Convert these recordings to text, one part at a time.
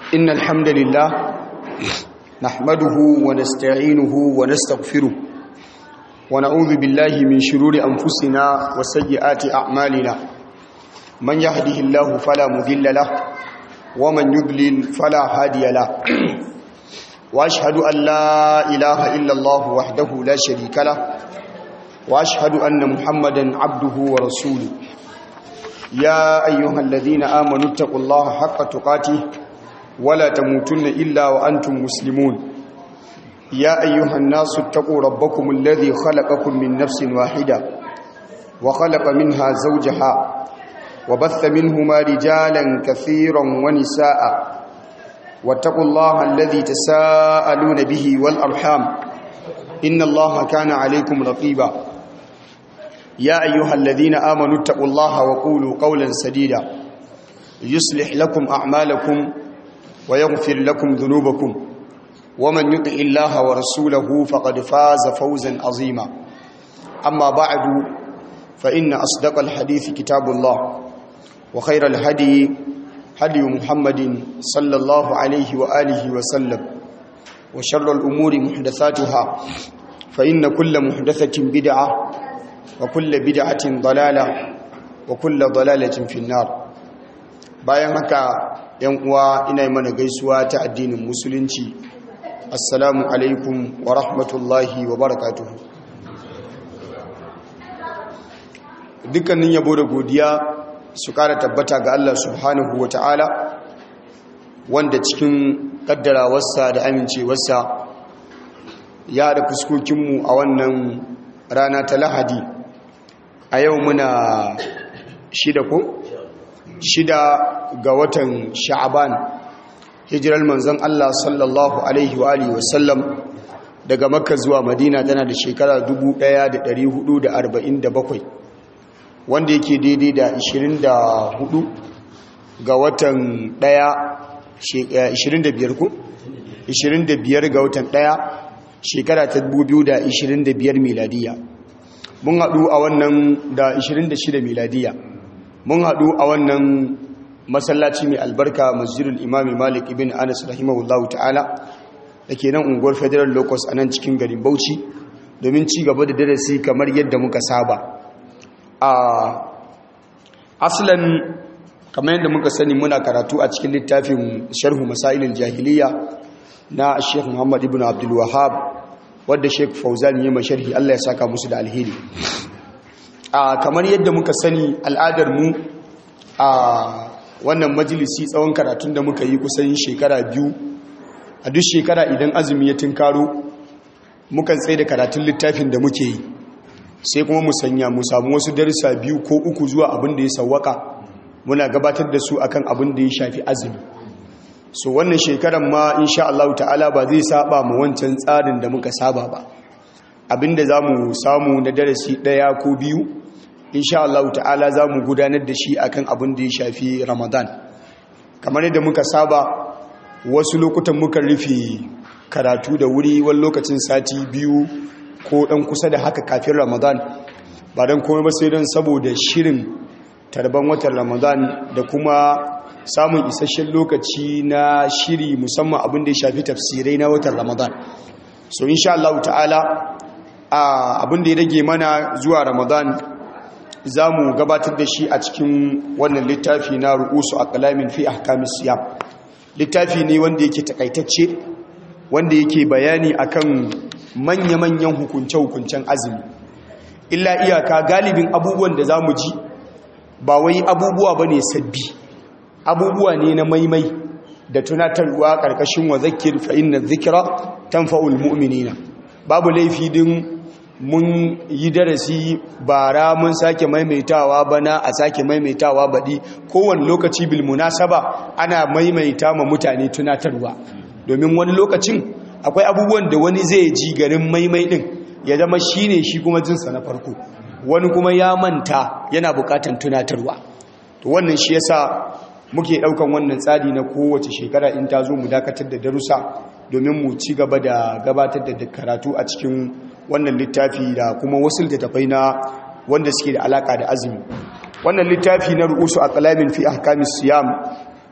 إن الحمد لله نحمده ونستعينه ونستغفره ونعوذ بالله من شرور أنفسنا وسيئات أعمالنا من يهده الله فلا مذل له ومن يضلل فلا هادي له وأشهد أن لا إله إلا الله وحده لا شريك له وأشهد أن محمدا عبده ورسوله يا أيها الذين آمنوا اتقوا الله حق تقاته ولا تموتن إلا وأنتم مسلمون يا أيها الناس اتقوا ربكم الذي خلقكم من نفس واحدة وخلق منها زوجها وبث منهما رجالا كثيرا ونساء واتقوا الله الذي تساءلون به والأرحام إن الله كان عليكم رقيبا يا أيها الذين آمنوا اتقوا الله وقولوا قولا سديدا يصلح لكم أعمالكم ويغفر لكم ذنوبكم ومن يطع الله ورسوله فقد فاز فوزا عظيما أما بعد فإن أصدق الحديث كتاب الله وخير الهدي هدي محمد صلى الله عليه وآله وسلم وشر الأمور محدثاتها فإن كل محدثة بدعة وكل بدعة ضلالة وكل ضلالة في النار bayan haka yan uwa ina yi mana gaisuwa ta addinin musulunci assalamu alaikum wa rahmatullahi wa barakatuhu dukkanin yabo da godiya su kara tabbata ga Allah subhanahu wa ta'ala wanda cikin kaddarawarsa da amincewarsa ya da fuskokinmu a wannan rana ta lahadi a yau muna shida ko? shida ga watan sha'aban hijirar manzon Allah sallallahu alaihi wa alihi wasallam daga makka zuwa madina tana da shekara 1447 wanda yake daidai da 24 ga watan 1 25 ku 25 ga watan 1 shekara ta 2025 miladiya mun haɗu a wannan da 26 miladiya mun haɗu a wannan masallaci mai albarka masjidul imami malik ibn anas rahimahullahu ta'ala da ke nan unguwar federal locus a nan cikin garin bauchi domin ci gaba da darasi kamar yadda muka saba a aslan kamar yadda muka sani muna karatu a cikin littafin sharhu masailin jahiliya na sheikh muhammad ibn abdul wahab wadda sheikh fauzan yi masharhi allah ya saka musu da alheri a kamar yadda muka sani al'adar mu a wannan majalisi tsawon karatun da muka yi kusan shekara biyu a duk shekara idan azumi ya tunkaro mukan tsaye da karatun littafin da muke yi sai kuma mu sanya mu samu wasu darussa biyu ko uku zuwa abin da ya sawwaka muna gabatar da su akan abin da ya shafi azumi so wannan shekaran ma insha Allah ta'ala ba zai saba mu wancan tsarin da muka saba ba abinda za mu samu na darasi ɗaya ko biyu insha Allah ta'ala za mu gudanar da shi akan abin da ya shafi ramadan kamar yadda muka saba wasu lokutan muka rufe karatu da wuri wani lokacin sati biyu ko ɗan kusa da haka kafin ramadan ba don komai ba sai don saboda shirin tarban watan ramadan da kuma samun isasshen lokaci na shiri musamman abin da ya shafi tafsirai na watan ramadan so insha Allah ta'ala abin da ya rage mana zuwa ramadan za mu gabatar da shi a cikin wannan littafi na ru'usu a kalamin fi ahkamis siyam littafi ne wanda yake takaitacce wanda yake bayani akan manya-manyan hukunce-hukuncen azumi illa iyaka galibin abubuwan da za mu ji ba wai abubuwa ba ne sabbi abubuwa ne na maimai da tunatarwa ƙarƙashin wa zakir fa'in na zikira tanfa'ul mu'minina babu laifi din mun yi darasi bara mun sake maimaitawa bana a sake maimaitawa baɗi kowane lokaci bil munasaba ana maimaita ma mutane tunatarwa domin wani lokacin akwai abubuwan da wani zai ji garin maimai ɗin ya zama shi ne shi kuma jinsa na farko wani kuma ya manta yana buƙatan tunatarwa to wannan shi yasa muke ɗaukan wannan tsari na kowace shekara in ta zo mu dakatar da darussa domin mu ci gaba da gabatar da karatu a cikin wannan littafi da kuma wasu littattafai na wanda suke da alaka da azumi wannan littafi na ru'usu a kalamin fi ahkamis siyam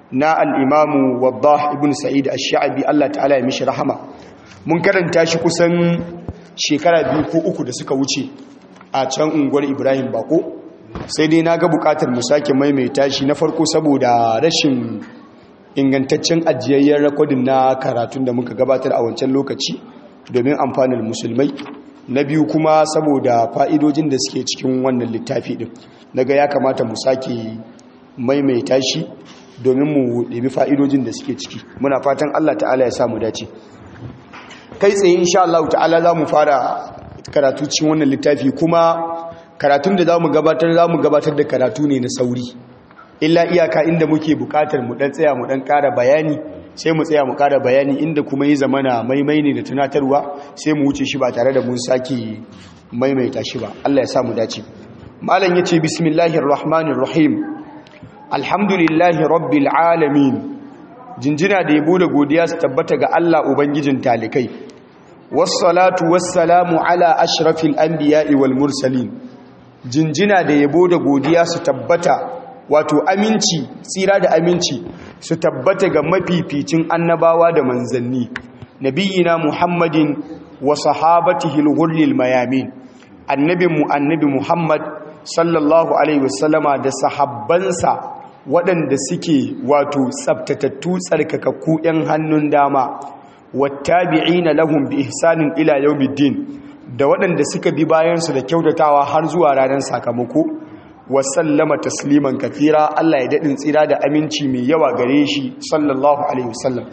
na al'imamu wadda ibn sa'id ash-sha'abi Allah ta'ala ya mishi rahama mun karanta shi kusan shekara biyu ko uku da suka wuce a can unguwar ibrahim bako sai dai na ga bukatar mu sake maimaita shi na farko saboda rashin ingantaccen ajiyayyen rakodin na karatun da muka gabatar a wancan lokaci domin amfanin musulmai na biyu kuma saboda fa'idojin da suke cikin wannan littafi din naga ya kamata mu sake maimaita shi domin mu ɗabi fa'idojin da suke ciki muna fatan Allah ta'ala ya samu dace kai tsaye insha Allah ta'ala za mu fara karatu cikin wannan littafi kuma karatun da za mu gabatar za mu gabatar da karatu ne na sauri illa iyaka inda muke bukatar mu dan tsaya mu dan ƙara bayani sai mu tsaya mu ƙara bayani inda kuma yi zamana maimai ne da tunatarwa sai mu wuce shi ba tare da mun sake maimaita shi ba Allah ya sa mu dace malam yace bismillahir rahmanir rahim alhamdulillahi rabbil alamin jinjina da yabo da godiya su tabbata ga Allah ubangijin talikai wassalatu wassalamu ala ashrafil anbiya'i wal mursalin jinjina da yabo da godiya su tabbata wato aminci tsira da aminci su tabbata ga mafificin annabawa da manzanni nabiyina muhammadin wa sahabatihi al-ghurril mayamin annabinmu annabi muhammad sallallahu alaihi wasallama da sahabbansa waɗanda suke wato tsabtatattu tsarkakakku 'yan hannun dama wattabi'ina lahum bi ihsanin ila yawmiddin da waɗanda suka bi bayansu da kyautatawa har zuwa ranar sakamako wasallama tasliman kafira Allah ya daɗin tsira da aminci mai yawa gare shi sallallahu alaihi wasallam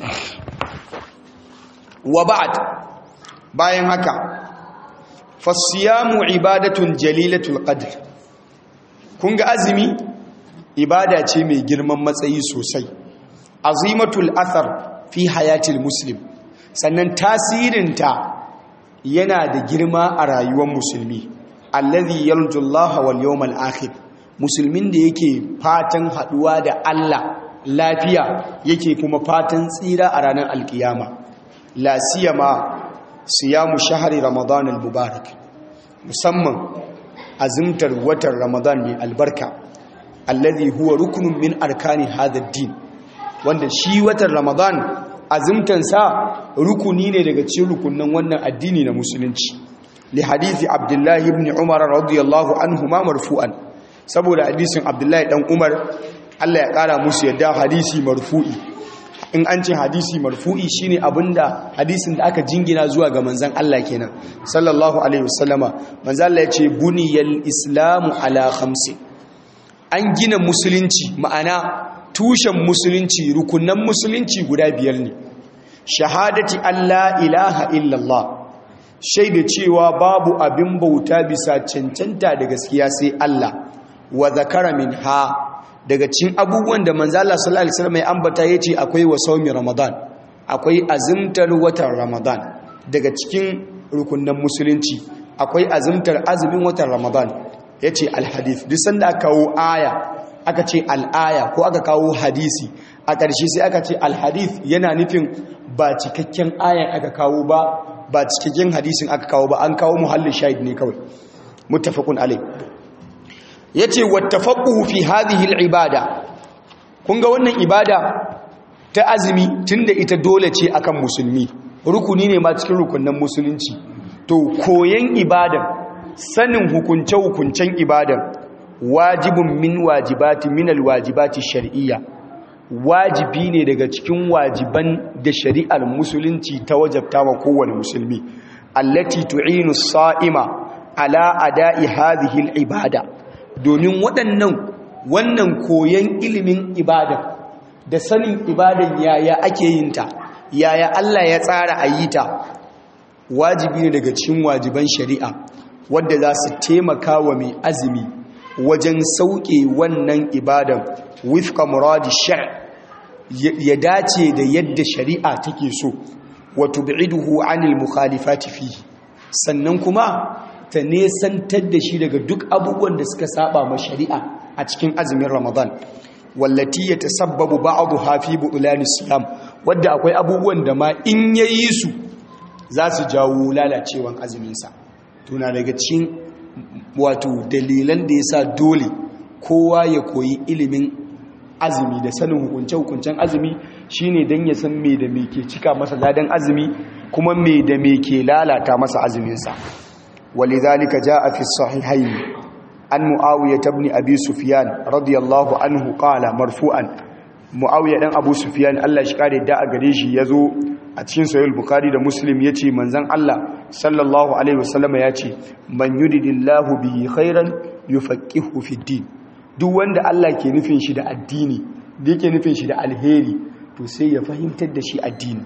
wa ba'd bayan haka fasiyamu ibadatun jalilatul qadr kun ga azumi ibada ce mai girman matsayi sosai azimatul athar fi hayatil muslim sannan tasirinta yana da girma a rayuwar musulmi allazi yarjullaha wal yawmal akhir musulmin da yake fatan haduwa da Allah lafiya yake kuma fatan tsira a ranar alkiyama la siyama siyamu shahri ramadan al mubarak musamman azimtar watan ramadan mai albarka allazi huwa rukunun min arkani hadha din wanda shi watan ramadan azimtansa rukuni ne daga cikin rukunin wannan addini na musulunci li hadisi abdullahi ibn umar radiyallahu anhu ma marfu'an saboda hadisin abdullahi dan umar Allah ya kara musu yadda hadisi marfu'i in an ce hadisi marfu'i shine abinda hadisin da aka jingina zuwa ga manzon Allah kenan sallallahu alaihi wasallama manzon Allah ya ce buniyal islamu ala khamsi an gina musulunci ma'ana tushen musulunci rukunan musulunci guda biyar ne shahadati Allah ilaha illallah shaida cewa babu abin bauta bisa cancanta da gaskiya sai Allah wa zakara min ha daga cin abubuwan da manzo Allah sallallahu alaihi wasallam ya ambata yace akwai wa saumi ramadan akwai azimtar watan ramadan daga cikin rukunan musulunci akwai azimtar azumin watan ramadan yace alhadith duk sanda aka kawo aya aka ce al'aya ko aka kawo hadisi a ƙarshe sai aka ce alhadith yana nufin ba cikakken ayan aka kawo ba ba cikakken hadisin aka kawo ba an kawo muhallin shahid ne kawai muttafaqun alai yace wattafaqu fi hadhihi alibada kun ga wannan ibada ta azumi tunda ita dole ce akan musulmi rukuni ne ma cikin rukunnan musulunci to koyan ibadan sanin hukunce hukuncen ibadan wajibun min wajibati min alwajibati shar'iyya wajibi ne daga cikin wajiban da shari'ar musulunci ta wajabta wa kowane musulmi allati tu'inu sa'ima ala ada'i hadhihi al-ibada domin waɗannan wannan koyon ilimin ibada da sanin ibadan yaya ake yin ta yaya Allah ya tsara a yi ta wajibi ne daga cikin wajiban shari'a wadda za su taimaka wa mai azumi wajen sauke wannan ibadan wifka muradi shar' ya dace da yadda shari'a take so wa tub'iduhu 'anil mukhalifati fihi sannan kuma ta nesantar da shi daga duk abubuwan da suka saba ma shari'a a cikin azumin Ramadan wallati yatasabbabu ba'daha fi butlan siyam wadda akwai abubuwan da ma in yayi su za su jawo lalacewan azumin sa tuna daga cikin wato dalilan da yasa dole kowa ya koyi ilimin azumi da sanin hukunce-hukuncen azumi shine dan ya san me da me ke cika masa ladan azumi kuma me da me ke lalata masa azuminsa walidhalika jaa fi sahihayn an muawiya ibn abi sufyan radiyallahu anhu qala marfu'an muawiya dan abu sufyan Allah shi kare da a gare shi yazo a cikin sahih bukhari da muslim yace manzon Allah sallallahu alaihi wasallam yace man yuridillahu bihi khairan yufaqihu fi din duk wanda Allah ke nufin shi da addini da yake nufin shi da alheri to sai ya fahimtar da shi addini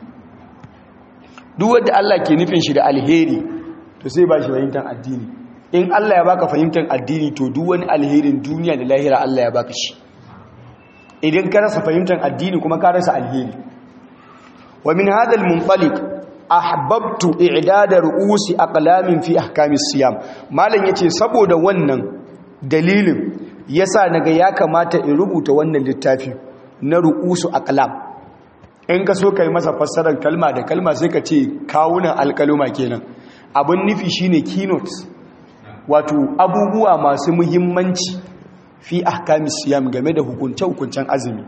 duk wanda Allah ke nufin shi da alheri to sai ba shi fahimtar addini in Allah ya baka fahimtar addini to duk wani alherin duniya da lahira Allah ya baka shi idan ka rasa fahimtar addini kuma ka rasa alheri wa min hadha al-munṭaliq ahbabtu i'dada ru'usi aqlamin fi ahkamis siyam malam yace saboda wannan dalilin yasa naga ya kamata in rubuta wannan littafi na ru'usu aqlam in ka so kai masa fassarar kalma da kalma sai ka ce kawunan alkaluma kenan abin nufi shine keynote wato abubuwa masu muhimmanci fi ahkamis siyam game da hukunce-hukuncen azumi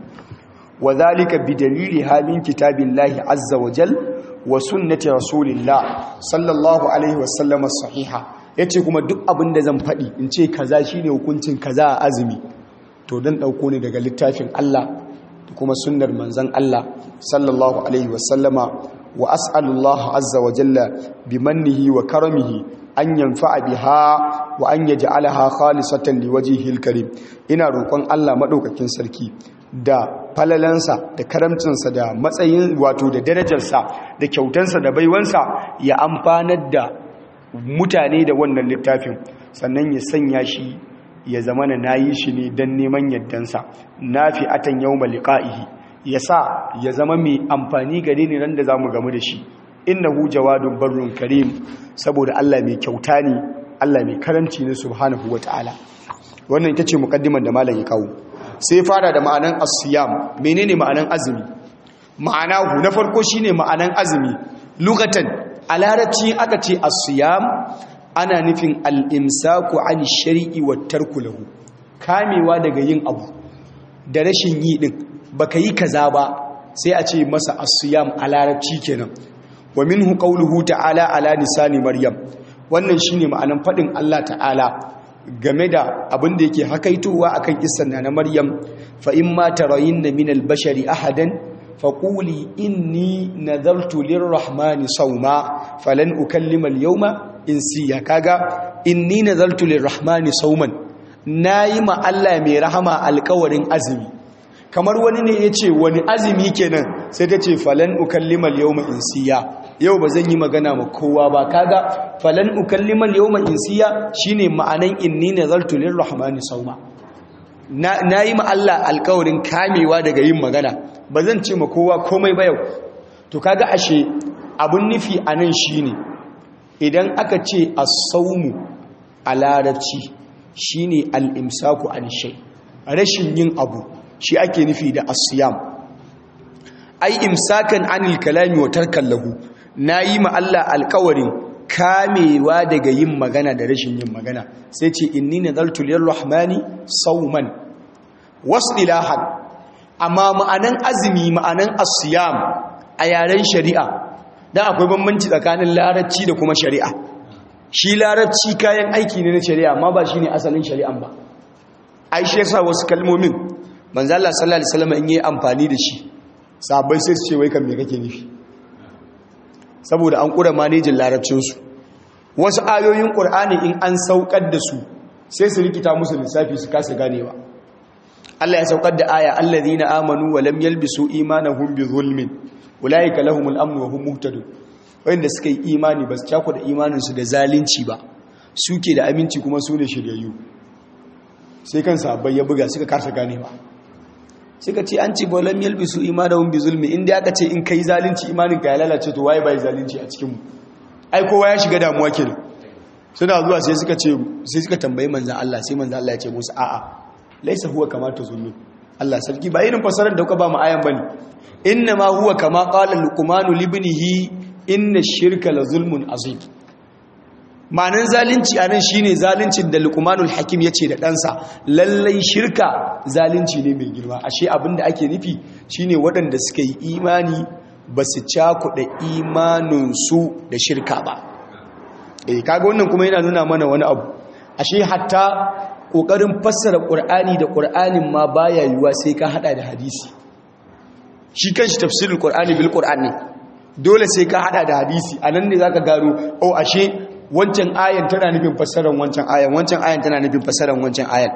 wa zalika bi dalili halin kitabillahi azza wa jal wa sunnati rasulillah sallallahu alaihi wasallam sahiha yace kuma duk abin da zan faɗi in ce kaza shine hukuncin kaza a azumi to dan dauko ne daga littafin Allah da kuma sunnar manzon Allah sallallahu alaihi wasallama wa as'alullah azza wa jalla bimannihi wa karamihi an yanfa'a biha wa an yaj'alaha khalisatan liwajhihil karim ina roƙon Allah madaukakin sarki da falalansa da karamcinsa da matsayin wato da darajarsa da kyautansa da baiwansa ya amfanar da mutane da wannan littafin sannan ya sanya shi ya zama na nayi shi ne don neman yaddansa nafi atan yawma liqa'ihi ya sa ya zama mai amfani gare ni ran da zamu gamu da shi innahu jawadun barrun karim saboda Allah mai kyauta ne Allah mai karamci ne subhanahu wataala wannan ita ce mukaddimar da malam ya kawo sai fara da ma'anan asiyam menene ma'anan azumi ma'anahu na farko shine ma'anan azumi lugatan a larabci aka ce asiyam ana nufin al-imsaku an shari'i wa tarku lahu kamewa daga yin abu da rashin yi din baka yi kaza ba sai a ce masa asiyam a larabci kenan wa minhu qawluhu ta'ala ala lisani maryam wannan shine ma'anan fadin Allah ta'ala game da abin da yake hakaitowa akan kissan na Maryam fa in ma tarayinna min al-bashari ahadan faquli inni nadartu lir-rahmani sawma falan ukallima al-yawma insiya kaga inni nadartu lir-rahmani sawman nayi ma Allah mai rahama alƙawarin azumi kamar wani ne yace wani azumi kenan sai ta ce falan ukallima al-yawma insiya yau ba zan yi magana ma kowa ba kaga falan ukallimal yawma insiya shine ma'anan inni nazartu lirrahmani sawma na nayi ma Allah alƙawarin kamewa daga yin magana ba zan ce ma kowa komai ba yau to kaga ashe abun nufi anan shine idan aka ce as-sawmu a larabci shine al-imsaku an shay rashin yin abu shi ake nufi da as-siyam ai imsakan anil kalami wa tarkan lahu na yi ma Allah alkawarin kamewa daga yin magana da rashin yin magana sai ce inni nazartu lirrahmani sauman wasdilahan amma ma'anan azumi ma'anan asiyam a yaren shari'a dan akwai bambanci tsakanin larabci da kuma shari'a shi larabci kayan aiki ne na shari'a amma ba shine asalin shari'an ba ai shi yasa wasu kalmomin manzo Allah sallallahu alaihi wasallam in yi amfani da shi sabai sai su ce wai kan me kake nufi saboda an ƙura manejin larabcinsu wasu ayoyin ƙur'ani in an saukar da su sai su rikita musu lissafi su kasa ganewa Allah ya saukar da aya allazina amanu wa lam yalbisu imanahum bi zulmin ulaika lahumul amnu wa hum muhtadun wanda suka yi imani ba su cako da imaninsu da zalunci ba suke da aminci kuma su ne shiryayyu sai kan sahabbai ya buga suka kasa ganewa suka ce an ce ba lam yalbisu imanahum bi zulmi inda aka ce in kai zalunci imanin ka ya lalace to waye bai zalunci a cikin mu ai kowa ya shiga damuwa kenan suna zuwa sai suka ce sai suka tambayi manzon Allah sai manzon Allah ya ce musu a'a laisa huwa kama tazunnu Allah sarki ba irin fasarar da kuka ba mu ayan bane inna ma huwa kama qala luqman li ibnihi inna shirka la zulmun azim ma'anan zalunci a nan shine zaluncin da luqmanul hakim ya ce da ɗansa lallai shirka zalunci ne mai girma ashe abin da ake nufi shine waɗanda suka yi imani ba su cakuɗa imaninsu da shirka ba eh kaga wannan kuma yana nuna mana wani abu ashe hatta ƙoƙarin fassara ƙur'ani da ƙur'anin ma baya yiwuwa sai ka haɗa da hadisi shi kanshi tafsirin ƙur'ani bil ƙur'an ne dole sai ka haɗa da hadisi a nan ne za ka gano o ashe wancan ayan tana nufin fassarar wancan ayan wancan ayan tana nufin fassarar wancan ayan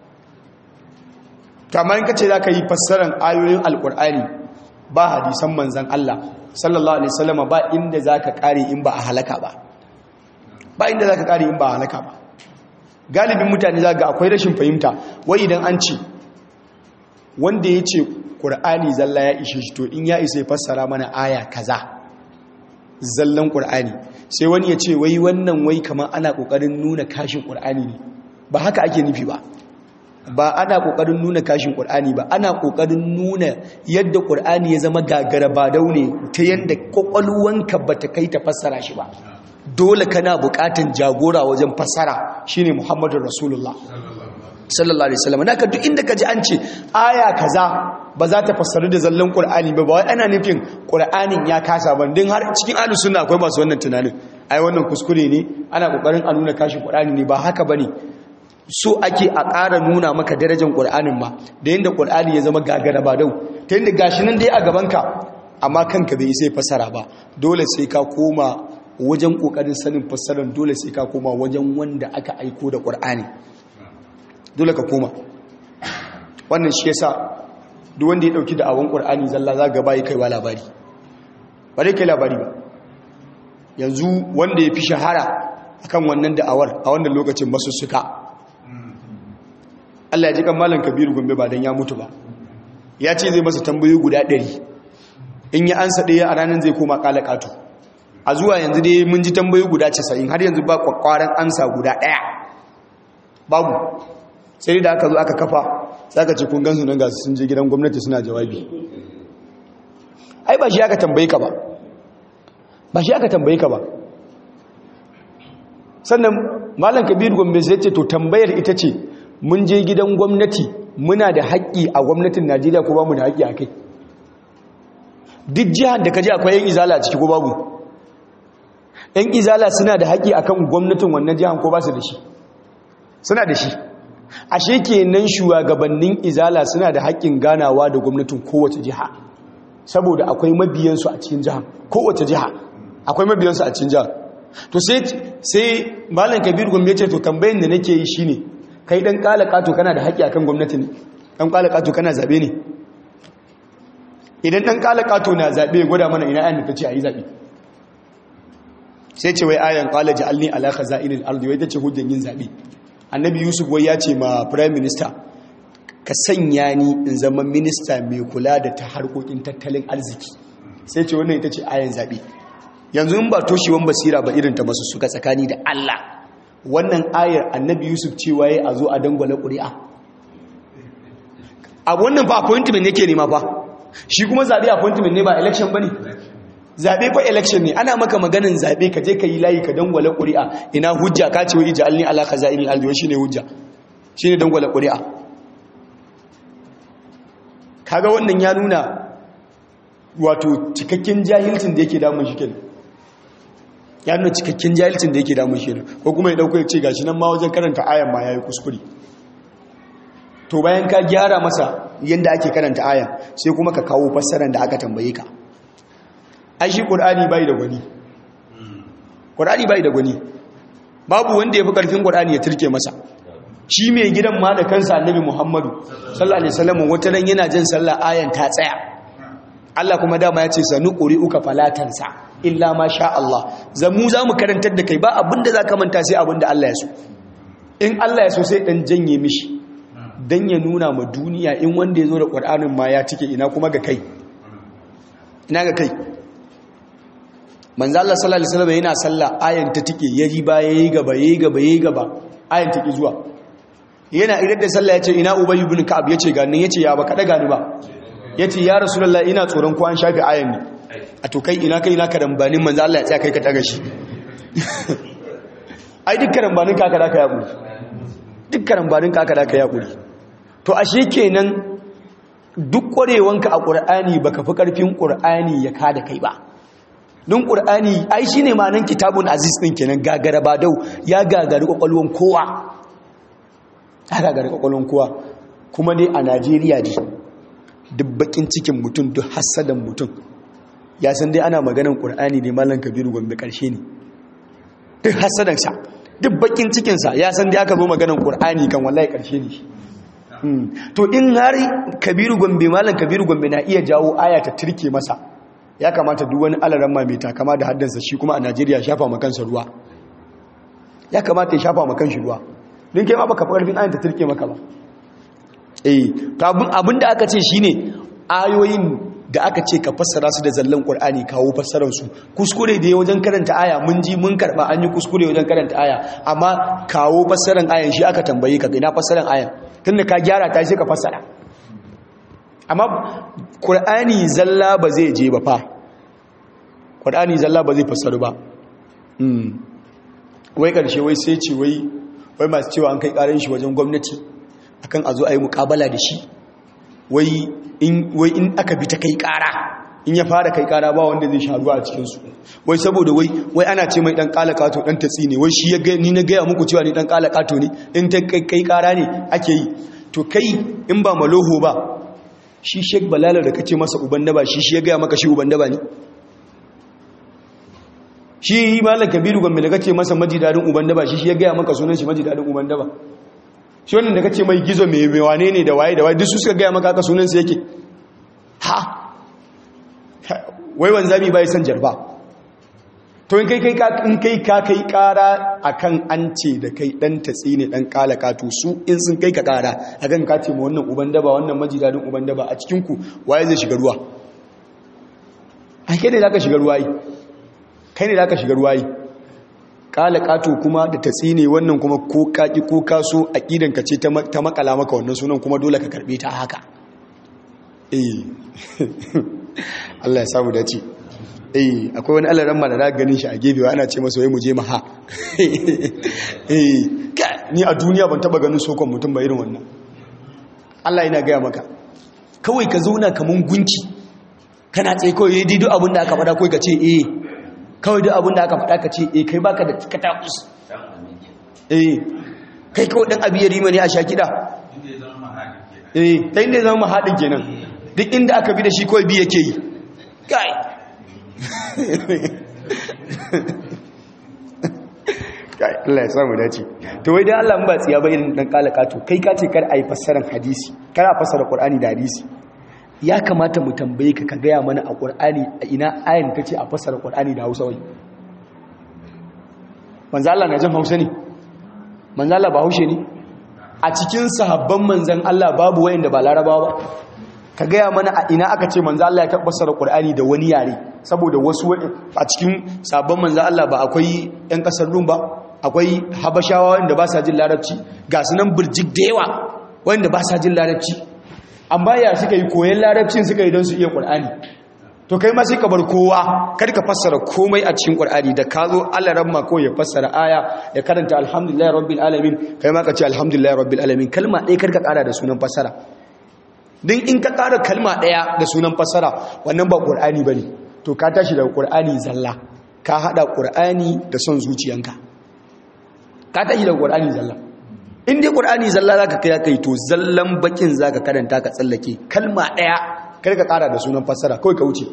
kamar in ka ce za ka yi fassarar ayoyin alƙur'ani ba hadisan manzan Allah sallallahu alaihi wasallam ba inda za ka ƙare in ba a halaka ba ba inda za ka ƙare in ba a halaka ba galibin mutane za ga akwai rashin fahimta wai idan an ce wanda ya ce ƙur'ani zalla ya ishe shi to in ya isa ya fassara mana aya kaza zallan ƙur'ani sai wani ya ce wai wannan wai kamar ana ƙoƙarin nuna kashin ƙur'ani ne ba haka ake nufi ba ba ana ƙoƙarin nuna kashin ƙur'ani ba ana ƙoƙarin nuna yadda ƙur'ani ya zama gagara ba daune ta yadda ƙwaƙwalwanka ba ta kai ta fassara shi ba dole kana bukatan jagora wajen fassara shine Muhammadu Rasulullah sallallahu alaihi wasallam naka duk inda kaji an ce aya kaza ba za ta fassaru da zallan Qur'ani ba ba wai ana nufin Qur'anin ya kasa ba din har cikin ahlus sunna akwai masu wannan tunanin ai wannan kuskure ne ana kokarin a nuna kashi Qur'ani ne ba haka bane so ake a ƙara nuna maka darajar Qur'anin ma da yanda Qur'ani ya zama gagara ba dau ta yanda gashi nan dai a gaban ka amma kanka bai sai fassara ba dole sai ka koma wajen kokarin sanin fassarar dole sai ka koma wajen wanda aka aiko da ƙur'ani dole ka koma wannan shi yasa duk wanda ya dauki da'awan ƙur'ani zalla za ga bai kaiwa labari ba dai kai labari ba yanzu wanda ya fi shahara akan wannan da'awar a wannan lokacin masussuka Allah ya ji kan malam Kabiru Gombe ba dan ya mutu ba ya ce zai masa tambayoyi guda 100 in ya ansa ɗaya a ranar zai koma kala katu a zuwa yanzu dai mun ji tambayi guda 90 har yanzu ba kwakwaran amsa guda ɗaya babu sai da aka zo aka kafa za ka ce kun gansu nan gasu sun je gidan gwamnati suna jawabi ai ba shi aka tambayi ka ba ba shi aka tambayi ka ba sannan malam kabiru gombe sai ce to tambayar ita ce mun je gidan gwamnati muna da haƙƙi a gwamnatin najeriya ko ba mu da haƙƙi a kai duk jihar da ka je akwai yan izala a ciki ko babu yan izala suna da haƙi akan gwamnatin wannan jihar ko ba su da shi suna da shi ashe kenan shugabannin izala suna da haƙƙin ganawa da gwamnatin kowace jiha saboda akwai mabiyansu a cikin jihar kowace jiha akwai mabiyansu a cikin jihar to sai sai malam kabir gombe ce to tambayin da nake yi shine kai dan kala kato kana da haƙƙi akan gwamnati ne dan kala kato kana zabe ne idan dan kala kato na zabe gwada mana ina ayan da tace ayi zabe sai ce wai ayan qala ja'alni ala khaza'inil ardi wai tace hujjan yin zabe annabi yusuf wai ya ce ma prime minister ka sanya ni in zama minista mai kula da ta harkokin tattalin arziki sai ce wannan ita ce ayan zabe yanzu in ba toshewan basira ba irin ta masu suka tsakani da Allah wannan ayar annabi yusuf cewa ya a zo a dangwala ƙuri'a a wannan fa appointment yake nema fa shi kuma zaɓe appointment ne ba election ba ne zaɓe fa election ne ana maka maganin zaɓe ka je ka yi layi ka dangwala ƙuri'a ina hujja ka ce wa ija alni ala kaza irin aljiwa shi ne hujja shi ne dangwala ƙuri'a kaga wannan ya nuna wato cikakken jahilcin da yake damun shi kenan ya nuna cikakken jahilcin da yake damun shi kenan ko kuma ya dauko ya ce gashi nan ma wajen karanta ayan ma yayi kuskure to bayan ka gyara masa yanda ake karanta ayan sai kuma ka kawo fassarar da aka tambaye ka ai shi qur'ani bai da gwani qur'ani bai da gwani babu wanda yafi karfin qur'ani ya turke masa shi mai gidan ma da kansa annabi muhammadu sallallahu alaihi wasallam wata ran yana jin sallah ayan ta tsaya Allah kuma dama ya ce sanu uka falatansa illa ma sha Allah zamu za mu karantar da kai ba abinda za ka manta sai abinda Allah ya so in Allah ya so sai dan janye mishi dan ya nuna ma duniya in wanda ya zo da ƙwar'anin ma ya cike ina kuma ga kai ina ga kai manzo Allah sallallahu alaihi wasallam yana sallah ayan ta tike yaji ba yayi gaba yayi gaba yayi gaba ayan take zuwa yana idan da sallah yace ina ubay ibn ka'ab yace ga nan yace ya baka daga ni ba yace ya rasulullahi ina tsoron ko an shafi ayan ne a to kai ina kai ina karambanin manzo Allah ya tsaya kai ka taga shi ai duk karambanin kaka da ka yaƙuri duk karambanin kaka da ka yaƙuri to ashe kenan duk ƙwarewanka a ƙur'ani baka fi ƙarfin ƙur'ani ya kada kai ba don ƙur'ani ai shi ne ma'anin kitabun aziz ɗin kenan gagara ba dau ya gagari ƙwaƙwalwan kowa ya gagari ƙwaƙwalwan kowa kuma dai a najeriya ne duk bakin cikin mutum duk hassadan mutum ya san dai ana maganan ƙur'ani ne malam kabiru gombe ƙarshe ne duk hassadansa duk bakin cikinsa ya san dai aka zo maganan ƙur'ani kan wallahi ƙarshe ne to in har kabiru gombe malam kabiru gombe na iya jawo aya ta turke masa ya kamata duk wani alaran mai takama da haddansa shi kuma a najeriya shafa makansa ruwa ya kamata ya shafa makan shi ruwa don kai ma baka fi ƙarfin ayin ta turke maka ba eh abin da aka ce shine ayoyin da aka ce ka fassara su da zallan ƙur'ani kawo fassararsu kuskure da ya wajen karanta aya mun ji mun karɓa an yi kuskure wajen karanta aya amma kawo fassarar ayan shi aka tambaye ka ina fassarar ayan tun da ka gyara ta sai ka fassara amma ƙur'ani zalla ba zai je ba fa ƙur'ani zalla ba zai fassaru ba wai ƙarshe wai sai ce wai wai masu cewa an kai ƙarin shi wajen gwamnati akan a zo a yi muƙabala da shi wai in aka bi ta kai kara in ya fara kai kara ba wanda zai sha ruwa a cikinsu wai saboda wai wai ana ce mai dan kalakato dan tatsi ne wai shi ya ga ni na gaya muku cewa ni dan kalakato ne in ta kai kara ne ake yi to kai in ba maloho ba shi shek balala da kace masa uban daba shi shi ya gaya maka shi uban daba ne shi malam kabiru gombe da kace masa majidadin uban daba shi shi ya gaya maka sunan shi majidadin uban daba shi wannan da kace mai gizo mai mai wane ne da waye da waye duk su suka gaya maka aka sunan sa yake ha wai wanzami bai san jarba to in kai kai ka in kai ka kai kara akan an ce da kai dan tatsi ne dan kalaka to su in sun kai ka kara akan ka ce ma wannan uban daba wannan majidadin uban daba a cikin ku waye zai shiga ruwa ai kai ne zaka shiga ruwa yi kai ne zaka shiga ruwa yi kala kato kuma da ta tsine wannan kuma ko kaki ko kaso aqidanka ce ta makala maka wannan sunan kuma dole ka karbe ta haka eh Allah ya samu dace eh akwai wani Allah ramma da na ganin shi a gefe ana ce masa wai mu je maha eh ni a duniya ban taba ganin sokon mutum ba irin wannan Allah yana gaya maka kawai ka zauna kaman gunki kana tsaye kawai yayi duk abin da aka faɗa kawai ka ce eh kawai duk abin da aka faɗa ka ce eh kai baka da katakus eh kai kawai dan abi yarima ne a sha kiɗa eh ta inda zama haɗin kenan duk inda aka bi da shi kawai bi yake yi kai kai Allah ya samu dace to wai dan Allah mun ba tsiya ba irin dan kalaka to kai ka ce kar ai fassaran hadisi kar a fassara Qur'ani da hadisi ya kamata mu tambaye ka ka gaya mana a ƙur'ani a ina ayin ta ce a fassara ƙur'ani da hausa wai manzala na jan hausa ne manzala ba haushe ne a cikin sahabban manzan Allah babu wayan da ba larabawa ba ka gaya mana a ina aka ce manzan Allah ya fassara ƙur'ani da wani yare saboda wasu a cikin sahabban manzan Allah ba akwai 'yan ƙasar rum ba akwai habashawa wanda ba sa jin larabci ga su nan birjik da yawa wanda ba sa jin larabci amma ya suka yi koyon larabcin suka yi don su iya ƙwar'ani to kai ma sai ka bar kowa kar ka fassara komai a cikin ƙwar'ani da ka zo alaran ma ko ya fassara aya ya karanta alhamdulillah rabbil alamin kai ma ka ce alhamdulillah rabbil alamin kalma ɗaya kar ka ƙara da sunan fassara din in ka ƙara kalma ɗaya da sunan fassara wannan ba ƙwar'ani ba ne to ka tashi daga ƙwar'ani zalla ka haɗa ƙwar'ani da son zuciyanka ka tashi daga ƙwar'ani zalla in dai ƙur'ani zalla za ka kai kai to zallan bakin za ka karanta ka tsallake kalma ɗaya kar ka ƙara da sunan fassara kawai ka wuce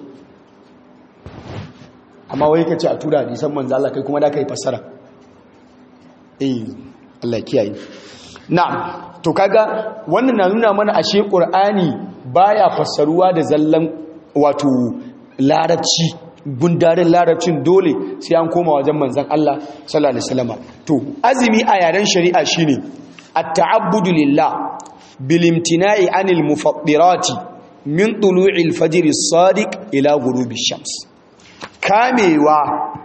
amma wai ka ce a tura hadisan manzo Allah kai kuma da ka yi fassara eh Allah kiyaye na'am to kaga wannan na nuna mana ashe ƙur'ani baya fassaruwa da zallan wato larabci gundarin larabcin dole sai an koma wajen manzan Allah sallallahu alaihi wasallam to azumi a yaren shari'a shine at-ta'abbudu lillah bil imtina'i 'anil mufattirati min tulu'il fajr as-sadiq ila ghurubi shams kamewa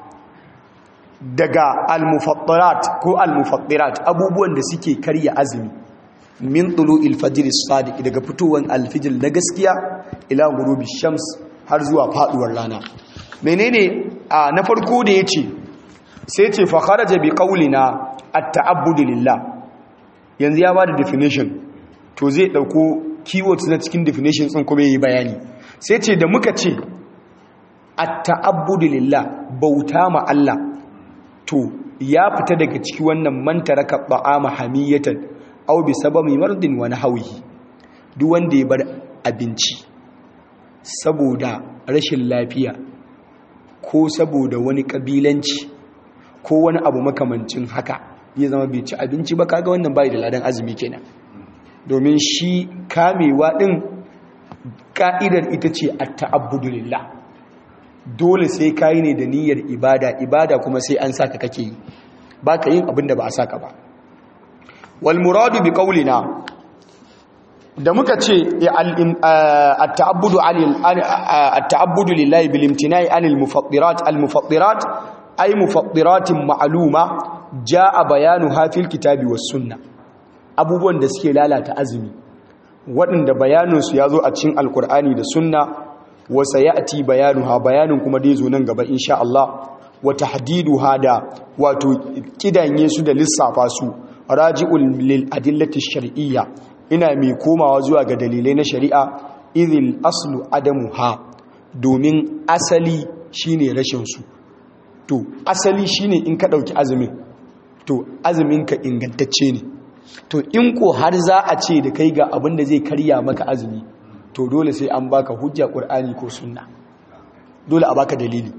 daga al-mufattirat ko al-mufattirat abubuwan da suke karya azumi min tulu'il fajr as-sadiq daga fitowar al-fajr na gaskiya ila ghurubi shams har zuwa faduwar rana menene a na farko da ya ce sai ce fa kharaja bi qawlina at-ta'abbudu lillah yanzu ya bada definition to zai dauko keywords na cikin definition din kuma yayi bayani sai ce da muka ce at-ta'abbudu lillah bauta ma Allah to ya fita daga ciki wannan man taraka ta'ama hamiyatan aw bi sababi mardin wa nahwihi duk wanda ya bar abinci saboda rashin lafiya ko saboda wani kabilanci ko wani abu makamancin haka ya zama bai ci abinci ba kaga wannan bai da ladan azumi kenan domin shi kamewa din ka'idar ita ce at-ta'abbudu lillah dole sai kayi ne da niyyar ibada ibada kuma sai an saka kake yi baka yin abin da ba a saka ba wal muradu bi qawlina da muka ce at-ta'abbudu at-ta'abbudu lillahi bil imtina'i anil mufattirat al mufattirat ay mufattiratin ma'luma jaa bayanuha fil kitabi was sunnah abubuwan da suke lalata azumi waɗanda bayaninsu ya zo a cikin alkur'ani da sunna wasa ya'ti bayanuha bayanin kuma dai zo nan gaba insha Allah wa tahdiduha da wato kidanye su da lissafa su raji'ul lil adillati shar'iyya ina mai komawa zuwa ga dalilai na shari'a idhil aslu adamuha domin asali shine rashin su to asali shine in ka dauki azumin to azumin ka ingantacce ne to in ko har za a ce da kai ga abin da zai karya maka azumi to dole sai an baka hujja qur'ani ko sunna dole a baka dalili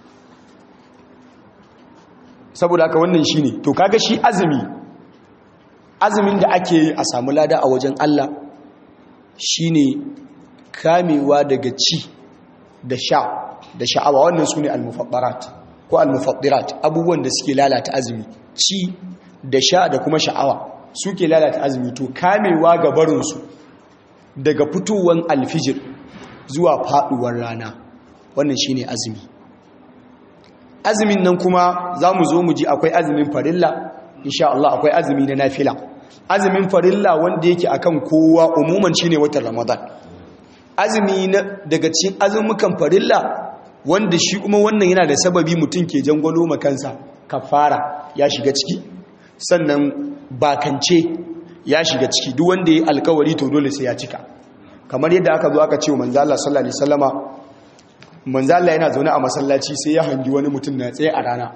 saboda haka wannan shine to kaga shi azumi azumin da ake yi a samu lada a wajen Allah shine kamewa daga ci da sha da sha'awa wannan sune al-mufaddarat ko al-mufaddirat abubuwan da suke lalata azumi ci da sha da kuma sha'awa suke lalata azumi to kamewa ga barinsu daga fitowar alfijir zuwa faduwar rana wannan shine azumi azumin nan kuma za mu zo mu ji akwai azumin farilla insha Allah akwai azumi na nafila azumin farilla wanda yake akan kowa umuman shine watan ramadan azumi na daga cikin azumukan farilla wanda shi kuma wannan yana da sababi mutum ke jangwalo makansa kafara ya shiga ciki sannan bakance ya shiga ciki duk wanda ya alkawari to dole sai ya cika kamar yadda aka zo aka ce wa manzo Allah sallallahu alaihi wasallama manzo Allah yana zaune a masallaci sai ya hangi wani mutum na tsaye a rana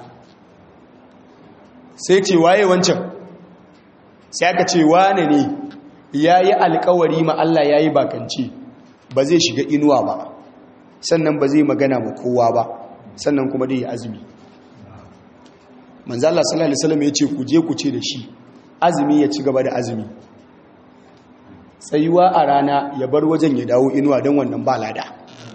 sai ce waye wancan sai aka ce wane ne yayi alkawari ma Allah yayi bakance ba zai shiga inuwa ba sannan ba zai magana ma kowa ba sannan kuma dai ya azumi manzo Allah sallallahu alaihi wasallam ya ce ku je ku ce da shi azumi ya ci gaba da azumi tsayuwa a rana ya bar wajen ya dawo inuwa don wannan ba lada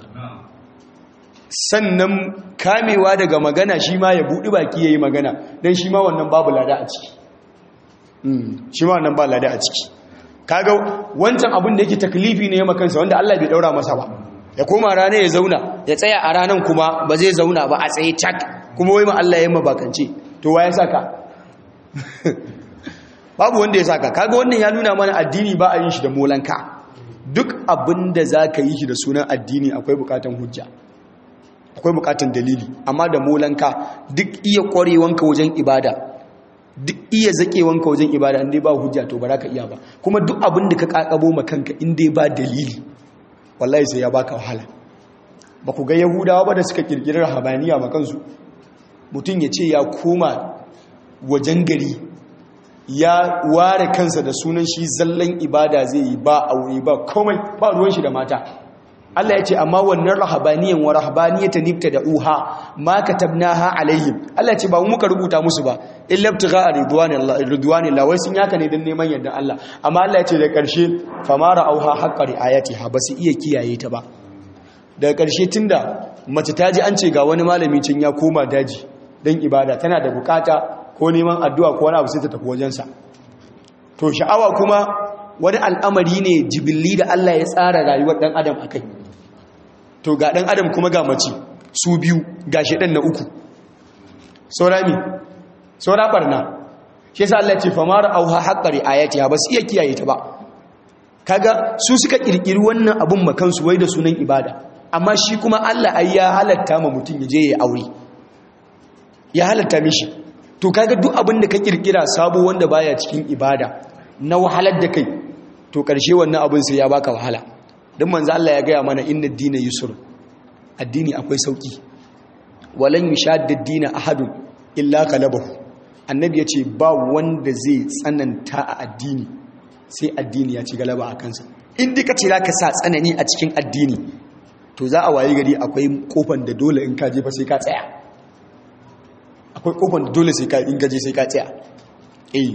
sannan kamewa daga magana shi ma ya buɗi baki ya yi magana don shi ma wannan babu lada a ciki shi ma wannan ba lada a ciki kaga wancan abin da yake taklifi ne ya makansa wanda Allah bai daura masa ba ya koma rana ya zauna ya tsaya a ranan kuma ba zai zauna ba a tsaye cak kuma wai ma Allah ya mabakance to wa ya saka babu wanda ya saka kaga wannan ya nuna mana addini ba a yin shi da molanka duk abin da za ka yi shi da sunan addini akwai bukatan hujja akwai bukatan dalili amma da molanka duk iya kwarewanka wajen ibada duk iya zakewanka wajen ibada inda ba hujja to ba za ka iya ba kuma duk abin da ka kakabo ma kanka inda ba dalili wallahi sai ya baka wahala ba ku ga yahudawa ba da suka kirkirar habaniya ma kansu mutum ya ce ya koma wajen gari ya ware kansa da sunan shi zallan ibada zai yi ba aure ba komai ba ruwan shi da mata Allah ya ce amma wannan rahabaniyan wa rahabaniyata nibta da uha ma katabnaha alaihim Allah ya ce ba mu muka rubuta musu ba illa ibtigha ridwanillah wai sun yaka ne dan neman yardan Allah amma Allah ya ce da karshe famara auha haqqa riayatiha ba su iya kiyaye ta ba daga karshe tunda mace ta ji an ce ga wani malami cin ya koma daji dan ibada tana da bukata ko neman addu'a ko wani abu sai ta tafi wajensa to sha'awa kuma wani al'amari ne jibilli da Allah ya tsara rayuwar ɗan adam a kai to ga ɗan adam kuma ga mace su biyu ga shaɗan na uku saura mi saura ɓarna shi sa Allah ce famara auha haƙari ayati ba su iya kiyaye ta ba kaga su suka ƙirƙiri wannan abun makansu wai da sunan ibada amma shi kuma Allah ai ya halatta ma mutum ya je ya aure ya halatta mishi to kaga duk abin da ka kirkira sabo wanda baya cikin ibada na wahalar da kai to karshe wannan abin sai ya baka wahala dan manzo Allah ya gaya mana inna dina yusr addini akwai sauki walan yushadda dina ahadun illa qalabahu annabi yace ba wanda zai tsananta a addini sai addini ya ci galaba a kansa in dika ce zaka sa tsanani a cikin addini to za a waye gari akwai kofan da dole in ka je fa sai ka tsaya akwai kofan da dole sai ka in gaje sai ka tsaya eh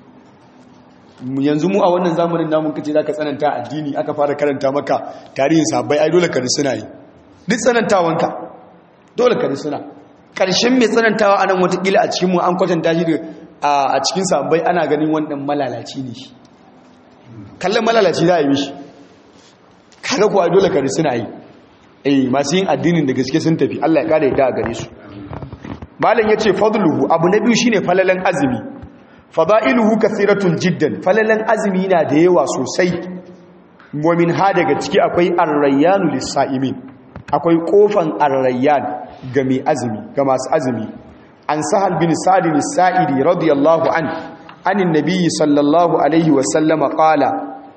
yanzu mu a wannan zamanin namun kace zaka tsananta addini aka fara karanta maka tarihin sahabbai ai dole ka risuna yi duk tsanantawanka dole ka risuna karshen mai tsanantawa anan watakila a cikin mu an kwatanta shi a cikin sahabbai ana ganin wannan malalaci ne shi kallon malalaci za a yi mishi kaga kuwa dole ka risuna yi eh masu yin addinin da gaske sun tafi Allah ya kare da a gare su malam yace fadluhu abu na biyu shine falalan azumi fada'iluhu kathiratun jiddan falalan azumi na da yawa sosai wa min ha daga ciki akwai ar-rayyanu lis-sa'imin akwai kofan ar-rayyan ga mai azumi ga masu azumi an sahal bin sa'id as-sa'idi radiyallahu an anin nabiyyi sallallahu alaihi wa sallama qala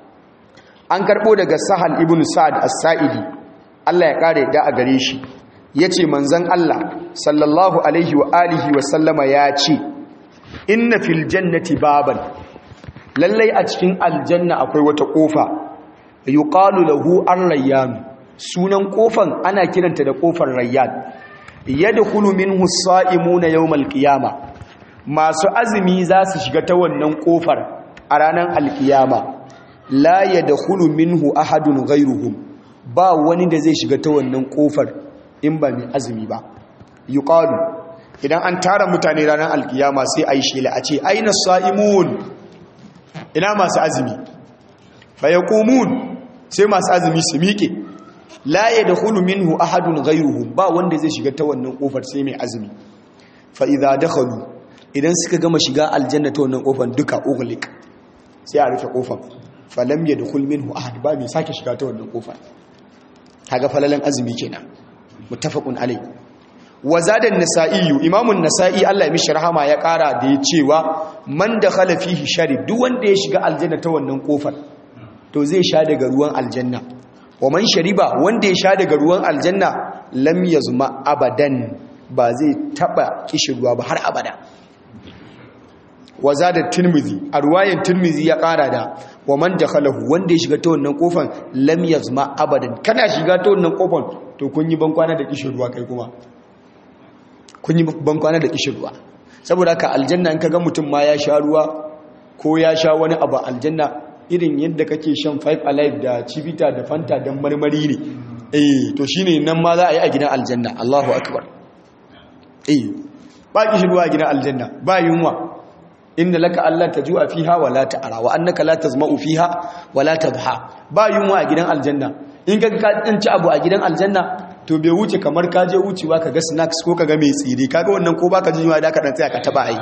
an karbo daga sahal ibn sa'ad as-sa'idi Allah ya kare da a gare shi yace manzon Allah sallallahu alaihi wa alihi wa sallama ya ce inna fil jannati baban lallai a cikin aljanna akwai wata kofa yuqalu lahu ar-rayyan sunan kofan ana kiranta da kofar rayyan yadkhulu minhu as-sa'imuna yawm al-qiyama masu azumi za su shiga ta wannan kofar a ranar al-qiyama la yadkhulu minhu ahadun ghayruhum ba wani da zai shiga ta wannan kofar in ba mai azumi ba yuqalu idan an tara mutane ranar alkiyama sai a yi shela a ce aina sa'imun ina masu azumi fayakumun sai masu azumi su miƙe laye da hulu minhu ahadun gairuhu ba wanda zai shiga ta wannan ƙofar sai mai azumi fa'iza da halu idan suka gama shiga aljanna ta wannan ƙofar duka ugulik sai a rufe ƙofar falam ya da hulu minhu ahad ba mai sake shiga ta wannan ƙofar kaga falalan azumi kenan mutafakun alai wazadan nasa'iyu imamun nasa'i Allah ya mishi rahama ya kara da ya cewa man da fihi shari duk wanda ya shiga aljanna ta wannan kofar to zai sha daga ruwan aljanna wa man shariba wanda ya sha daga ruwan aljanna lam yazma abadan ba zai taba kishirwa ba har abada wazadan tirmizi a ruwayan tirmizi ya kara da wa man dakhalahu wanda ya shiga ta wannan kofar lam yazma abadan kana shiga ta wannan kofar to kun yi bankwana da kishirwa kai kuma kun yi bankwana da kishin ruwa saboda ka aljanna in ka ga mutum ma ya sha ruwa ko ya sha wani abu aljanna irin yadda kake shan five alive da cibita da fanta don marmari ne eh to shine nan ma za a yi a gidan aljanna Allahu akbar eh ba kishin ruwa a gidan aljanna ba yunwa inna laka alla tajua fiha wa la ta'ra wa annaka la tazma'u fiha wa la tadha ba yunwa a gidan aljanna in ka ka ci abu a gidan aljanna to bai wuce kamar ka je wucewa ka ga snacks ko ka ga mai tsire kaga wannan ko baka jin da ka dan tsaya ka taba ai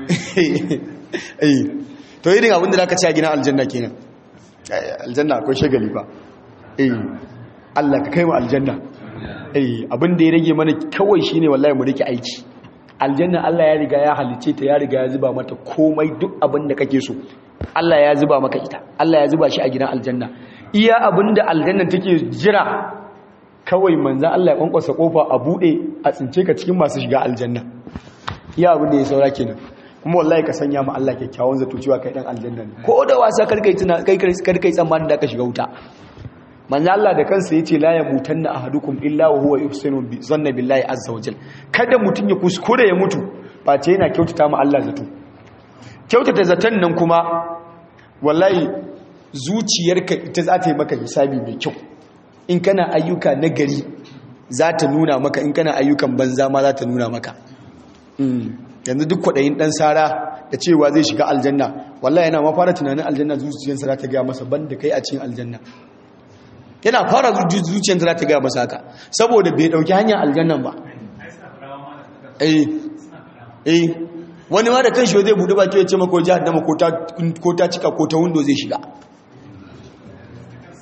eh to irin abin da zaka ci a gidan aljanna kenan aljanna akwai shagali ba eh Allah ka kai mu aljanna eh abin da ya rage mana kawai shine wallahi mu rike aiki aljanna Allah ya riga ya halice ta ya riga ya zuba mata komai duk abin da kake so Allah ya zuba maka ita Allah ya zuba shi a gidan aljanna iya abin da aljanna take jira kawai manzan Allah ya kwankwasa kofa a bude a tsince ka cikin masu shiga aljanna iya abin da ya saura kenan kuma wallahi ka sanya ma Allah kyakkyawan zato cewa kai dan aljanna ne ko da wasa karkai tuna kai karkai tsammanin da ka shiga wuta manzan Allah da kansa yace la yamutanna ahadukum illa wa huwa yuhsinu bi zanna billahi azza wa jal kada mutun ya kuskure ya mutu ba ce yana kyautata ma Allah zato kyautata zaton nan kuma wallahi zuciyarka ita za ta yi maka hisabi mai kyau in kana ayyuka na gari za ta nuna maka in kana ayyukan banza ma za ta nuna maka yanzu duk kwaɗayin ɗan sara da cewa zai shiga aljanna wallahi yana mafara tunanin aljanna zuciyarsa za ta gaya masa ban da kai a cikin aljanna yana fara zuciyarsa za ta gaya masa haka saboda bai ɗauki hanyar aljannan ba eh eh wani ma da kan shi zai buɗe baki ya ce mako jihar dama ko ta cika ko ta windo zai shiga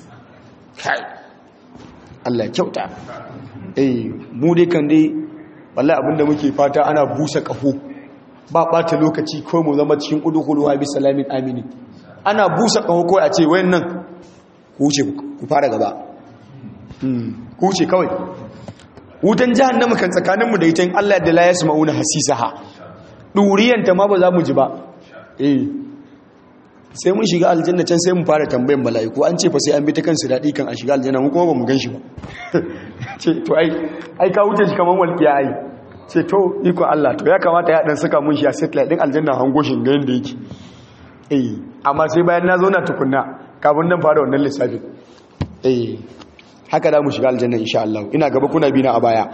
kai Allah kyauta eh mu dai kan dai wallahi abinda muke fata ana busa kaho ba bata lokaci ko mu zama cikin udkhulu bi salamin amini ana busa kaho ko a ce wayannan ku wuce ku fara gaba ku wuce kawai wutan jahannama kan tsakaninmu da ita in Allah da la yasma'una hasisaha duriyanta ma ba za mu ji ba eh sai mun shiga aljanna can sai mu fara tambayan mala'iku an ce fa sai an bi ta kansu daɗi kan a shiga aljanna mu kuma ba mu gan shi ba ce to ai ai ka wuce shi kamar walƙiya ai ce to iko Allah to ya kamata ya dan saka mun shi a satellite din aljanna hango shi ga yanda yake eh amma sai bayan na zo na tukunna kafin nan fara wannan lissafin eh haka da mu shiga aljanna insha Allah ina gaba kuna bi na a baya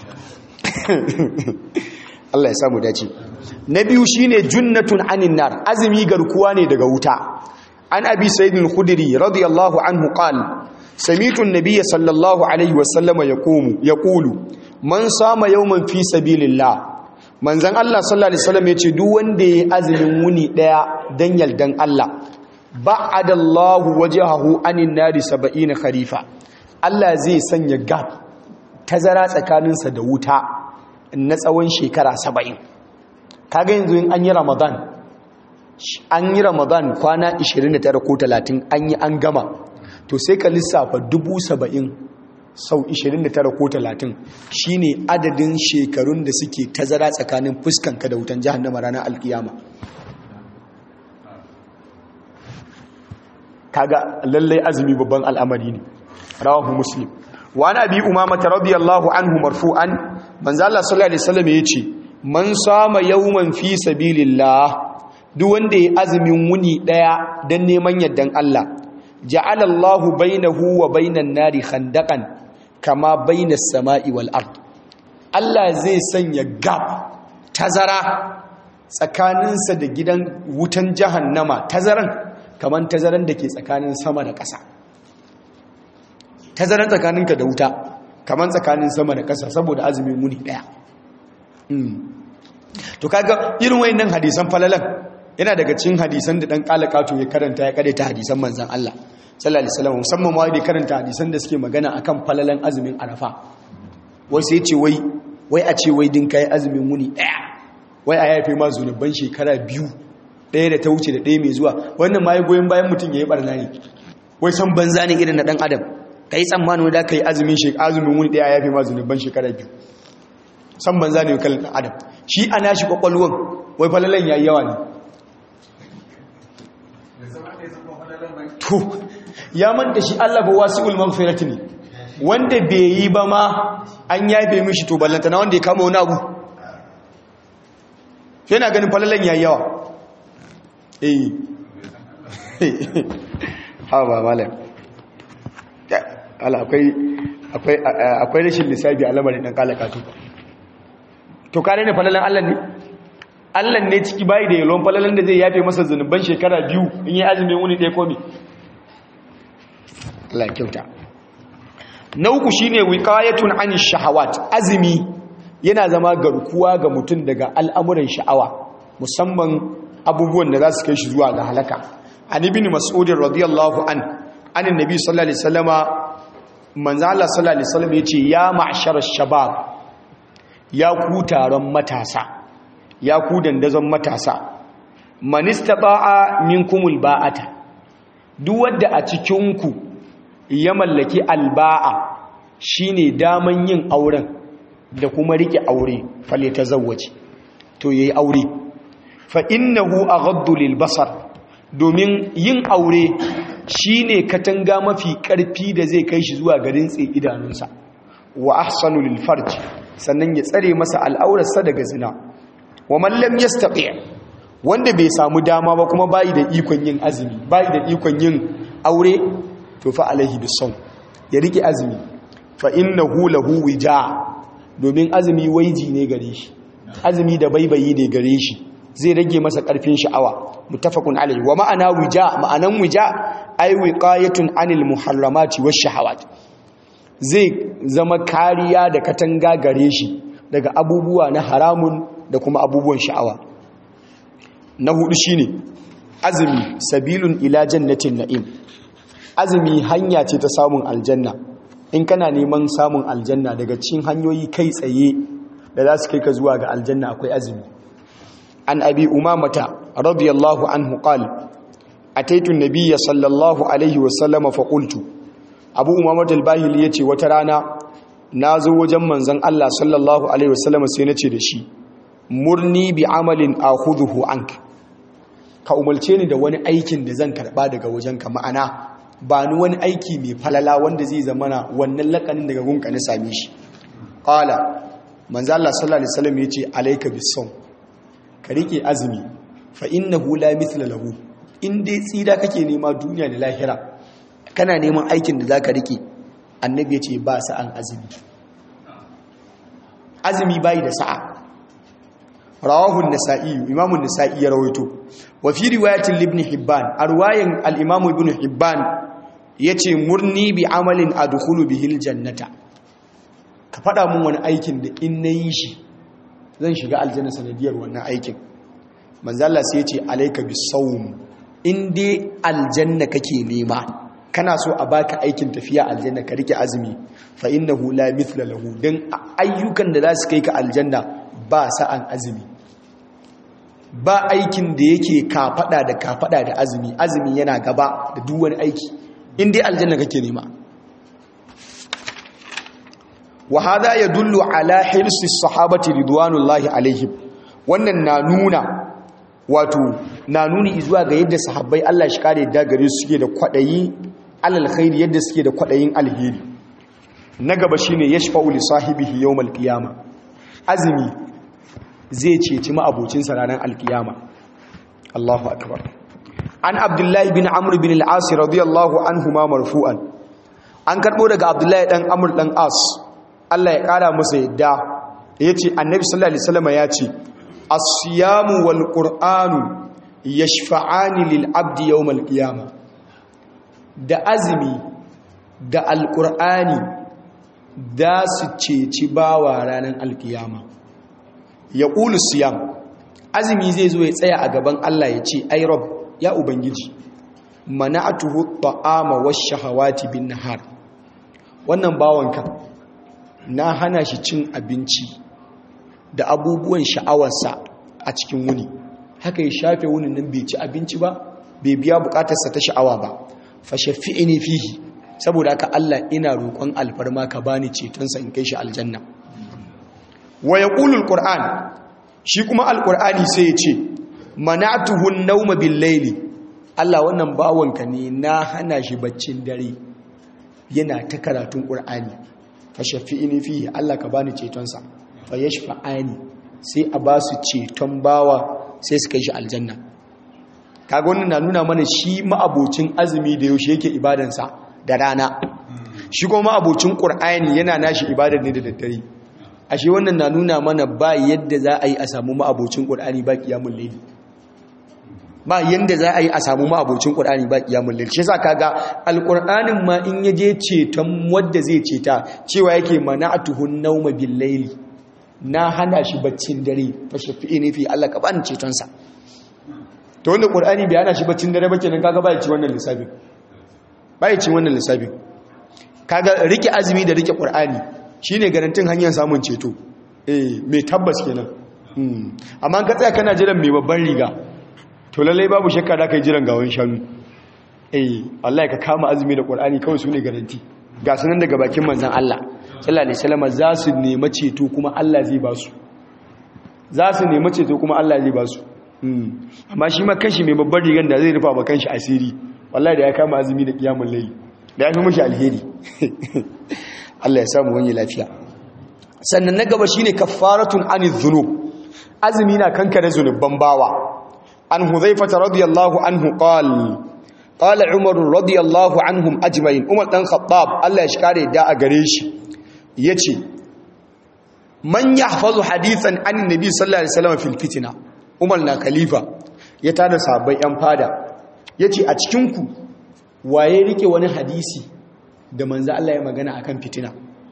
Allah ya samu dace na biyu shine junnatun anin nar azumi garkuwa ne daga wuta an abi sayyidul khudri radiyallahu anhu qala sami'tu an-nabiyya sallallahu alaihi wasallama yaqumu yaqulu man sama yawman fi sabilillah manzon Allah sallallahu alaihi wasallam yace duk wanda yayi azumin wuni daya dan yaldan Allah ba'adallahu wajhahu anin nari 70 kharifa Allah zai sanya gap tazara tsakaninsa da wuta na tsawon shekara 70 kaga yanzu in an yi ramadan an yi ramadan kwana 29 ko 30 an yi an gama to sai ka lissafa 70 sau 29 ko 30 shine adadin shekarun da suke tazara tsakanin fuskanka da wutan jahannama ranar alkiyama kaga lallai azumi babban al'amari ne rawahu muslim wa ana bi umama radiyallahu anhu marfu'an manzo Allah sallallahu alaihi wasallam yace man sama yawman fi sabilillah duk wanda ya azumin wuni daya dan neman yardan Allah ja'ala Allahu bainahu wa bainan nari khandaqan kama bainas sama'i wal ard Allah zai sanya gap tazara tsakaninsa da gidan wutan jahannama tazaran kaman tazaran da ke tsakanin sama da ƙasa tazaran tsakaninka da wuta kaman tsakanin sama da ƙasa saboda azumin wuni daya to kaga irin wayannan hadisan falalan yana daga cikin hadisan da dan kalakato ya karanta ya ta hadisan manzon Allah sallallahu alaihi wasallam musamman ma da karanta hadisan da suke magana akan falalan azumin arafa wai sai ce wai wai a ce wai din kai azumin wuni daya wai a yafe ma zunuban shekara biyu daya da ta wuce da daya mai zuwa wannan ma ya goyen bayan mutum yayi barna ne wai san banza ne irin na dan adam kai tsammanin da kai azumin shekara azumin wuni daya yafe ma zunuban shekara biyu san banza ne kallon dan adam shi ana shi kwakwalwan wai falalan yayi yawa ne to ya manta shi Allah ba wasi'ul maghfirati ne wanda bai yi ba ma an yafe mishi to ballanta na wanda ya kama wani abu yana ganin falalan yayi yawa eh ha ba malam Allah akwai akwai akwai rashin lissafi a lamarin dan kalakatu to kare ne falalan Allah ne Allah ne ciki bayi da yalon falalan da zai yafe masa zunuban shekara biyu in yi azumin wuni ɗaya komi Allah kyauta na uku shine wiqayatun anish shahawat azumi yana zama garkuwa ga mutum daga al'amuran sha'awa musamman abubuwan da za su kai shi zuwa ga halaka an ibn mas'ud radiyallahu an an annabi sallallahu alaihi wasallama manzo Allah sallallahu alaihi wasallam yace ya ma'shar shabab ya ku taron matasa ya ku dandazon matasa man istata'a minkumul ba'ata duk wanda a cikin ku ya mallaki alba'a shine daman yin auren da kuma rike aure fale ta zawace to yayi aure fa innahu aghaddu lil basar domin yin aure shine katanga mafi karfi da zai kai shi zuwa garin tsi idanunsa wa ahsanu lil farj sannan ya tsare masa al'aurarsa daga zina wa man lam yastati wanda bai samu dama ba kuma bai da ikon yin azumi bai da ikon yin aure to fa alaihi bisawm ya rike azumi fa innahu lahu wija domin azumi waiji ne gare shi azumi da baibayi ne gare shi zai rage masa karfin sha'awa muttafaqun alaihi wa ma'ana wija ma'anan wija ay wiqayatun anil muharramati wash shahawat zai zama kariya da katanga gare shi daga abubuwa na haramun da kuma abubuwan sha'awa na hudu shine azumi sabilun ila jannatin na'im azumi hanya ce ta samun aljanna in kana neman samun aljanna daga cikin hanyoyi kai tsaye da za su kai ka zuwa ga aljanna akwai azumi an abi umamata radiyallahu anhu qala ataitu nabiyya sallallahu alaihi wasallam fa qultu abu umamata al-bahili yace wata rana nazo wajen manzon Allah sallallahu alaihi wasallam sai nace da shi murni bi amalin akhudhu anka ka umarce ni da wani aikin da zan karba daga wajenka ma'ana ba ni wani aiki mai falala wanda zai zamana wannan lakanin daga gunka na same shi qala manzo Allah sallallahu alaihi wasallam yace alayka bisawm ka rike azumi fa innahu la mithla lahu in dai tsira kake nema duniya da lahira kana neman aikin da zaka rike annabi yace ba sa'an azumi azumi bai da sa'a rawahu an-nasa'i imam an-nasa'i ya rawaito wa fi riwayatin ibn hibban arwayan al-imam ibn hibban yace murni bi amalin adkhulu bihi al-jannata ka fada mun wani aikin da in nayi shi zan shiga aljanna sanadiyar wannan aikin manzo Allah sai yace alayka bis-sawm in dai aljanna kake nema kana so a baka aikin tafiya aljanna ka rike azumi fa innahu la mithla lahu dan ayyukan da za su kai ka aljanna ba sa'an azumi ba aikin da yake kafada da kafada da azumi azumi yana gaba da duk wani aiki in dai aljanna kake nema wa hadha yadullu ala hirsi sahabati ridwanullahi alaihim wannan na nuna wato na nuni zuwa ga yadda sahabbai Allah shi kare da gare su suke da kwadayi alal khairi yadda suke da kwadayin alheri na gaba shine yashfa'u li sahibihi yawmal qiyamah azumi zai ceci ma'abocinsa ranar alkiyama Allahu akbar an abdullahi bin amr bin al-as radiyallahu anhu ma marfu'an an karbo daga abdullahi dan amr dan as Allah ya kara masa yadda yace annabi sallallahu alaihi wasallam yace as-siyamu wal qur'anu yashfa'ani lil abdi yawm al-qiyama da azumi da al-qur'ani da su ceci bawa ranar alkiyama ya ƙulu siyam azumi zai zo ya tsaya a gaban Allah ya ce ai rob ya ubangiji mana'atuhu ta'ama wash-shahawati bin nahar wannan bawanka na hana shi cin abinci da abubuwan sha'awarsa a cikin wuni haka ya shafe wunin nan bai ci abinci ba bai biya bukatarsa ta sha'awa ba fa shafi'ini fihi saboda haka Allah ina roƙon alfarma ka bani cetonsa in kai shi aljanna wa yaqulul qur'an shi kuma alqur'ani sai ya ce mana'tuhu an-nawma bil-layli Allah wannan bawanka ne na hana shi baccin dare yana ta karatun qur'ani fa shafi'ini fihi Allah ka bani cetonsa fa yashfa'ani sai a ba su ceton bawa sai su kai shi aljanna kaga wannan na nuna mana shi ma'abocin azumi da yaushe yake ibadansa da rana shi kuma ma'abocin qur'ani yana nashi ibadar ne da daddare ashe wannan na nuna mana ba yadda za a yi a samu ma'abocin qur'ani ba qiyamul layl ba yadda za a yi a samu ma'abocin qur'ani ba qiyamul layl shi yasa kaga alqur'anin ma in yaje ceton wanda zai ceta cewa yake mana'atuhun nawma bil layli na hana shi baccin dare fa shafi'ini fi Allah ka bani ceton sa to wanda qur'ani bai hana shi baccin dare ba kenan kaga ba ya ci wannan lissafin ba ya ci wannan lissafin kaga rike azumi da rike qur'ani shine garantin hanyar samun ceto eh mai tabbas kenan amma ka tsaya kana jiran mai babban riga to lallai babu shakka da kai jiran gawan shanu eh wallahi ka kama azumi da qur'ani kawai sune garanti ga sunan daga bakin manzon Allah sallallahu alaihi wasallam za su nemi ceto kuma Allah zai ba su za su nemi ceto kuma Allah zai ba su amma shi ma kanshi mai babban rigan da zai rufa ba kanshi asiri wallahi da ya kama azumi da kiyamul layl da ya fi mashi alheri Allah ya samu wani lafiya sannan na gaba shine kaffaratun anil dhunub azumi na kankare zunuban bawa an huzaifata radiyallahu anhu qala qala umar radiyallahu anhum ajma'in umar dan khattab Allah ya shikare da a gare shi yace man yahfazu hadithan an nabi sallallahu alaihi wasallam fil fitna umar na khalifa ya tada sahabbai yan fada yace a cikin ku waye rike wani hadisi da manzo Allah ya magana akan fitina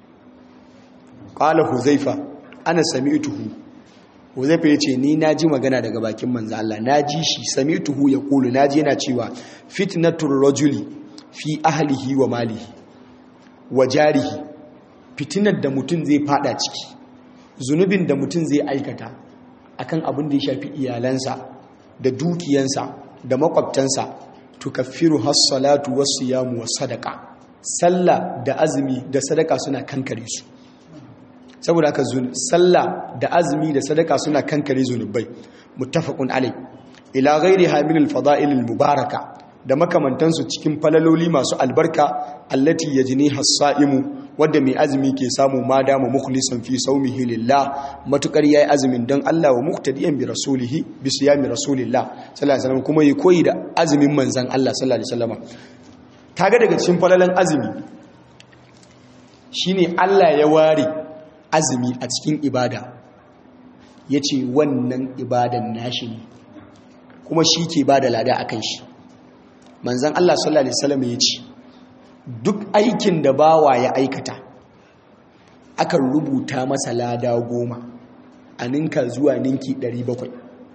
qala huzaifa ana sami'tuhu huzaifa yace ni naji magana daga bakin manzo Allah naji shi sami'tuhu yaqulu naji yana cewa fitnatur rajuli fi ahlihi wa malihi wa jarihi fitinar da mutum zai fada ciki zunubin da mutum zai aikata akan abin da ya shafi iyalansa da dukiyansa da makwabtansa tukaffiru has-salatu was-siyamu was-sadaqa sallah da azumi da sadaka suna kankare su saboda haka sallah da azumi da sadaka suna kankare zunubai muttafaqun alai ila ghairi hamilul fada'ilil mubaraka da makamantansu cikin falaloli masu albarka allati yajni hasaimu wanda mai azumi ke samu ma dama mukhlisan fi sawmihi lillah matukar yayi azumin dan Allah wa muqtadiyan bi rasulihi bi siyami rasulillah sallallahu alaihi wasallam kuma yi koyi da azumin manzon Allah sallallahu alaihi wasallam kaga daga cikin falalan azumi shine Allah ya ware azumi a cikin ibada yace wannan ibadan nashi ne kuma shi ke bada lada akan shi manzan Allah sallallahu Alaihi wasallam ya ce duk aikin da bawa ya aikata akan rubuta masa lada goma a ninka zuwa ninki 700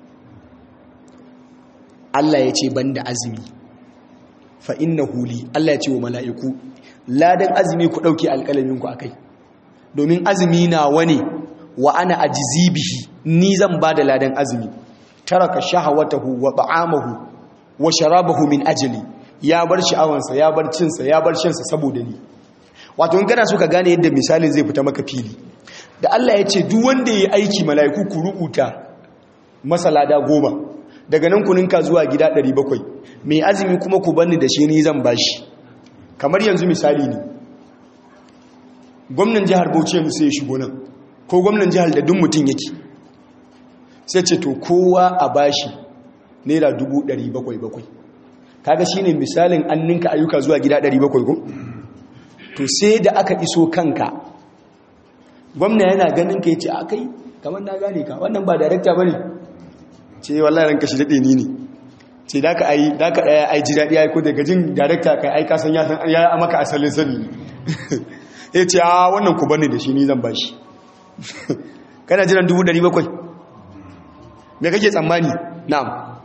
Allah ya ce banda azumi fa inna huli Allah ya ce wa mala'iku ladan azumi ku ɗauke alƙalaminku a kai domin azumi na wani wa ana ajizi bihi ni zan ba da ladan azumi taraka shahawatahu wa ta'amahu wa sharabahu min ajli ya bar sha'awansa ya bar cinsa ya bar shansa saboda ni wato in kana so ka gane yadda misalin zai fita maka fili da Allah ya ce duk wanda yayi aiki mala'iku ku rubuta masa lada goma daga nan ku ninka zuwa gida 700 mai azumi kuma ku banni da shi ni zan bashi kamar yanzu misali ne gwamnan jihar Bauchi mu sai ya shigo nan ko gwamnan jihar da duk mutum yake sai ce to kowa a bashi naira dubu ɗari bakwai bakwai kaga shi ne misalin an ninka ayyuka zuwa gida ɗari bakwai ko to sai da aka iso kanka gwamna yana ganin ka ya ce a kai kamar na gane ka wannan ba darakta ba ne ce wallah ranka shi daɗe ni ne ce da ka ayi da ka ɗaya ai ji daɗi ya yi ko daga jin darakta kai ai kasan ya san ya maka asalin sani ya ce a wannan ku bane da shi ni zan ba shi kana jiran dubu ɗari bakwai me kake tsammani na'am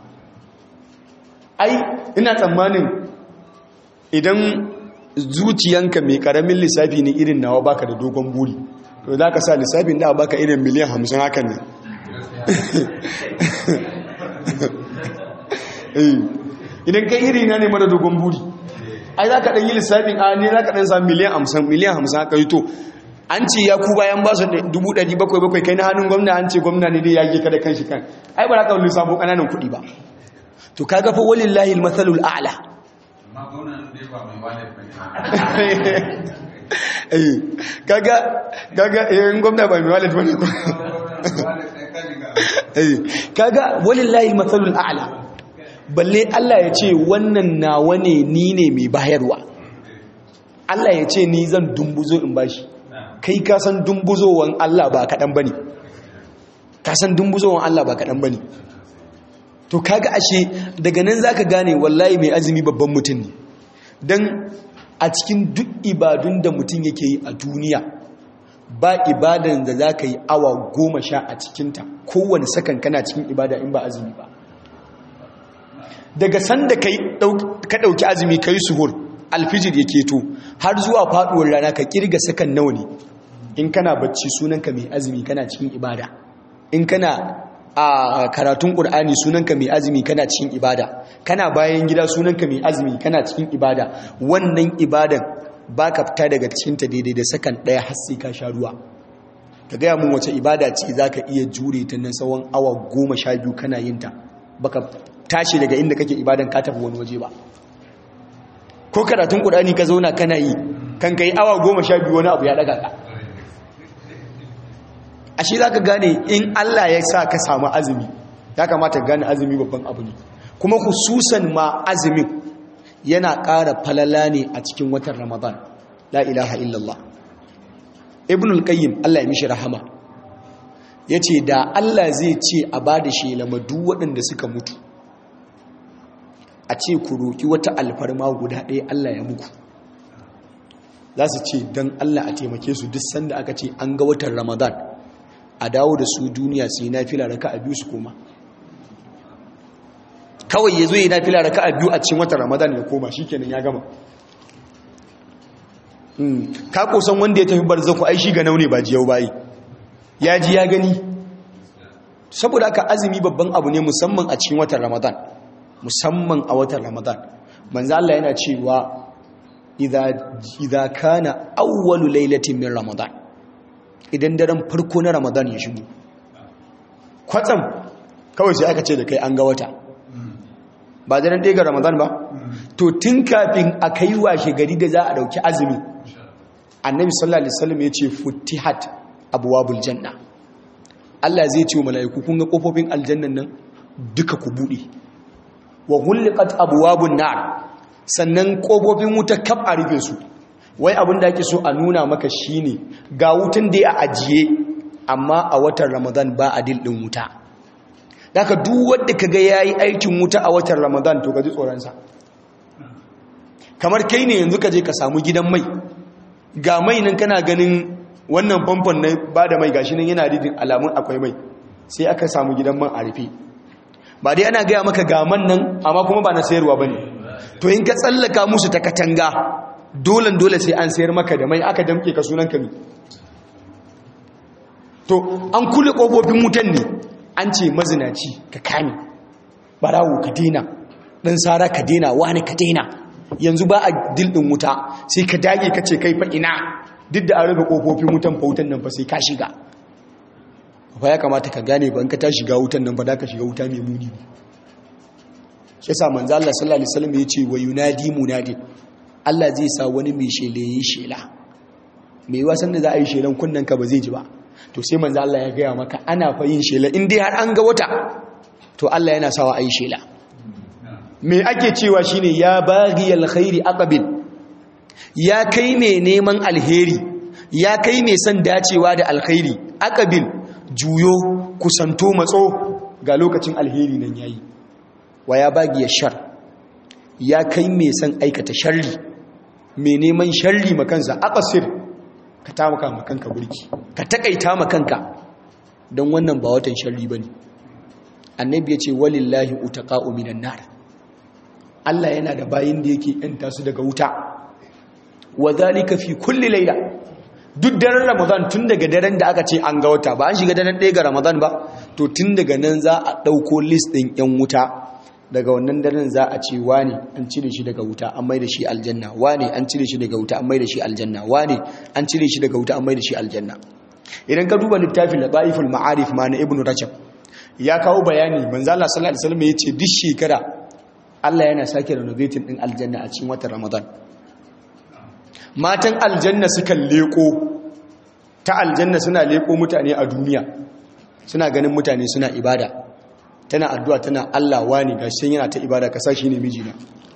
ai ina tsammanin idan zuciyanka mai karamin lissafi ne irin nawa baka da dogon buri to za ka sa lissafin da baka irin miliyan hamsin hakan ne idan kai iri na ne mara dogon buri ai za ka ɗan yi lissafin a ne za ka ɗan sa miliyan hamsin miliyan hamsin haka yi to an ce ya ku bayan ba su bakwai kai na hannun gwamna an ce gwamna ne dai ya ge kada kan shi kan ai ba za ka wani lissafo ƙananan kuɗi ba to kaga fa walillahi almathalul a'la eh kaga kaga eh gwamna ba mai wallet bane ko eh kaga walillahi almathalul a'la balle Allah ya ce wannan nawa ne ni ne mai bayarwa Allah ya ce ni zan dumbuzo in bashi kai ka san dumbuzowan Allah ba kadan bane ka san dumbuzowan Allah ba kadan bane to kaga ashe daga nan zaka gane wallahi mai azumi babban mutum ne dan a cikin duk ibadun da mutum yake yi a duniya ba ibadan da zaka yi awa goma sha a cikinta kowane sakan kana cikin ibada in ba azumi ba daga sanda ka ɗauki azumi ka yi suhur alfijir ya keto har zuwa faɗuwar rana ka kirga sakan nawa ne in kana bacci sunanka mai azumi kana cikin ibada in kana a karatun ƙur'ani sunanka mai azumi kana cikin ibada kana bayan gida sunanka mai azumi kana cikin ibada wannan ibadan ba ka fita daga cikinta daidai da sakan ɗaya har sai ka sha ruwa ka gaya mun wace ibada ce za ka iya jure ta na tsawon awa goma sha biyu kana yin ta baka tashi daga inda kake ibadan ka tafi wani waje ba ko karatun ƙur'ani ka zauna kana yi kan ka yi awa goma sha biyu wani abu ya ɗaga ka ashe za ka gane in Allah ya sa ka samu azumi ya kamata gane azumi babban abu ne kuma hususan ma azumin yana ƙara falala ne a cikin watan ramadan la ilaha illallah ibn al-qayyim Allah ya mishi rahama ya ce da Allah zai ce a ba da shelama duk waɗanda suka mutu a ce ku roƙi wata alfarma guda ɗaya Allah ya muku za su ce don Allah a taimake su duk sanda aka ce an ga watan ramadan a dawo da su duniya su yi nafila raka a biyu su koma kawai ya zo yi nafila raka a biyu a cikin watan ramadan ya koma shi kenan ya gama ka kosan wanda ya tafi barzaku ai shi ga naune ba jiyau bayi ya ji ya gani saboda haka azumi babban abu ne musamman a cikin watan ramadan musamman a watan ramadan manzo Allah yana cewa idza kana awwalu lailatin min ramadan idan daren farko na ramadan ya shigo kwatsam kawai sai aka ce da kai an ga wata ba daren ɗaya ga ramadan ba to tun kafin a kai washe gari da za a ɗauki azumi annabi sallallahu alaihi wasallam ya ce futihat abwabul janna Allah zai ce wa mala'iku kun ga kofofin aljannan nan duka ku bude wa ghulqat abwabun nar sannan kofofin wuta kaf a rufe su wai abin da ake so a nuna maka shine ga wutan da ya ajiye amma a watan Ramadan ba a dildin wuta daga duk wanda kaga yayi aikin wuta a watan Ramadan to gaji tsoron sa kamar kai ne yanzu ka je ka samu gidan mai ga mai nan kana ganin wannan famfon na ba da mai gashi nan yana ridin alamun akwai mai sai aka samu gidan man a rufe ba dai ana gaya maka gaman nan amma kuma ba na sayarwa ba ne to in ka tsallaka musu ta katanga dolen dole sai an sayar maka da mai aka damke ka sunan kami to an kule ƙofofin wutan ne an ce mazinaci ka kame barawo ka dena ɗan sara ka dena wani ka dena yanzu ba a dildin wuta sai ka dage ka ce kai fa ina duk da an rufe kofofin wutan fa wutan nan fa sai ka shiga fa ya kamata ka gane ba in ka ta shiga wutan nan fa da ka shiga wuta mai muni shi yasa manzo Allah sallallahu alaihi wasallam ya ce wa yunadi munadi Allah zai sa wani mai shele yi shela mai wasan da za a yi shelan kunnan ka ba zai ji ba to sai manzo Allah ya gaya maka ana fa yin shela in dai har an ga wata to Allah yana sawa a yi shela me ake cewa shine ya baghi alkhairi aqbil ya kai mai neman alheri ya kai mai son dacewa da alkhairi aqbil juyo kusanto matso ga lokacin alheri nan yayi wa ya baghi shar ya kai mai son aikata sharri mai neman sharri makansa aqsir ka tamaka makanka burki ka takaita makanka don wannan ba watan sharri bane annabi ya ce walillahi utaqa'u minan nar Allah yana da bayin da yake yanta su daga wuta wa zalika fi kulli layla duk daren ramadan tun daga daren da aka ce an ga wata ba an shiga daren ɗaya ga ramadan ba to tun daga nan za a ɗauko list ɗin yan wuta daga wannan daren za a ce wane an cire shi daga wuta an mai da shi aljanna wane an cire shi daga wuta an mai da shi aljanna wane an cire shi daga wuta an mai da shi aljanna idan ka duba littafin lataiful ma'arif ma na ibnu rajab ya kawo bayani manzo Allah sallallahu alaihi wasallam yace duk shekara Allah yana sake renovating din aljanna a cikin watan Ramadan matan aljanna sukan leko ta aljanna suna leko mutane a duniya suna ganin mutane suna ibada tana addu'a tana Allah wani gashi yana ta ibada ka sashi ne mijina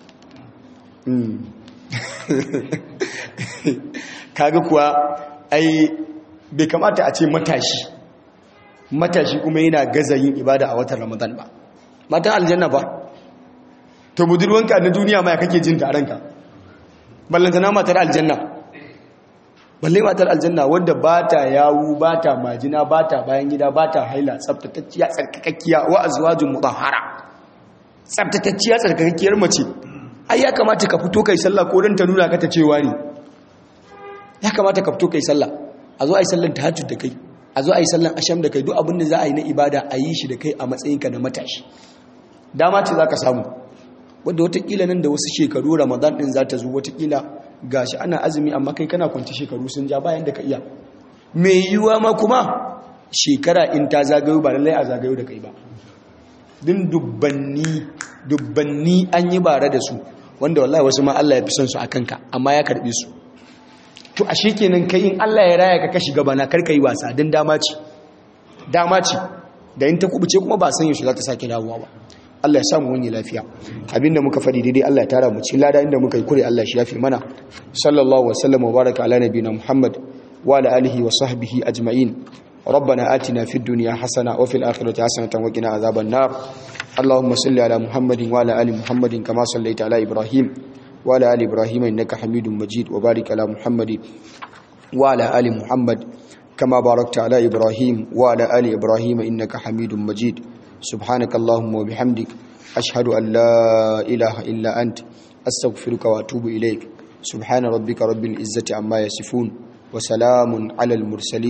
kaga kuwa ai bai kamata a ce matashi matashi kuma yana gaza yin ibada a watan Ramadan ba matan aljanna ba to budurwanka na duniya ma ya kake jin taronka ballantana matar aljanna balle matar aljanna wadda ba ta yawu ba ta majina ba ta bayan gida ba ta haila tsabtatacciya tsarkakakkiya wa azwajin mutahhara tsabtatacciya tsarkakakkiyar mace ai ya kamata ka fito kai sallah ko dan ta nuna ka ta cewa ne ya kamata ka fito kai sallah a zo ai sallan tahajjud da kai a zo ai sallan asham da kai duk abin da za a yi na ibada a yi shi da kai a matsayinka na matashi dama ce za ka samu wadda watakila nan da wasu shekaru ramadan din za ta zo watakila gashi ana azumi amma kai kana kwanci shekaru sun ja bayan da ka iya mai yiwuwa ma kuma shekara in ta zagayo ba lallai a zagayo da kai ba din dubbanni dubbanni an yi bare da su wanda wallahi wasu ma Allah ya fi son su a kanka amma ya karbe su to a kenan kai in Allah ya raya ka ka shiga bana kar ka yi wasa din dama ce dama ce da in ta kubuce kuma ba san yaushe za ta sake dawowa ba Allah ya samu wani lafiya abinda muka faɗi daidai Allah ya tara mu ci lada inda muka yi kure Allah shi yafi mana sallallahu wa sallam wa baraka ala nabiyina Muhammad wa ala alihi wa sahbihi ajma'in ربنا آتنا في الدنيا حسنة وفي الآخرة حسنة وقنا عذاب النار اللهم صل على محمد وعلى آل محمد كما صليت على إبراهيم وعلى آل إبراهيم إنك حميد مجيد وبارك على محمد وعلى آل محمد كما باركت على إبراهيم وعلى آل إبراهيم إنك حميد مجيد سبحانك اللهم وبحمدك أشهد أن لا إله إلا أنت أستغفرك وأتوب إليك سبحان ربك رب العزة عما يصفون وسلام على المرسلين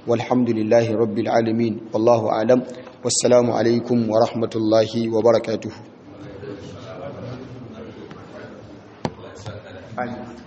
walhamdulillahi rabbil alamin wallahu alam wassalamu alaikum wa rahmatullahi wa barakatuhu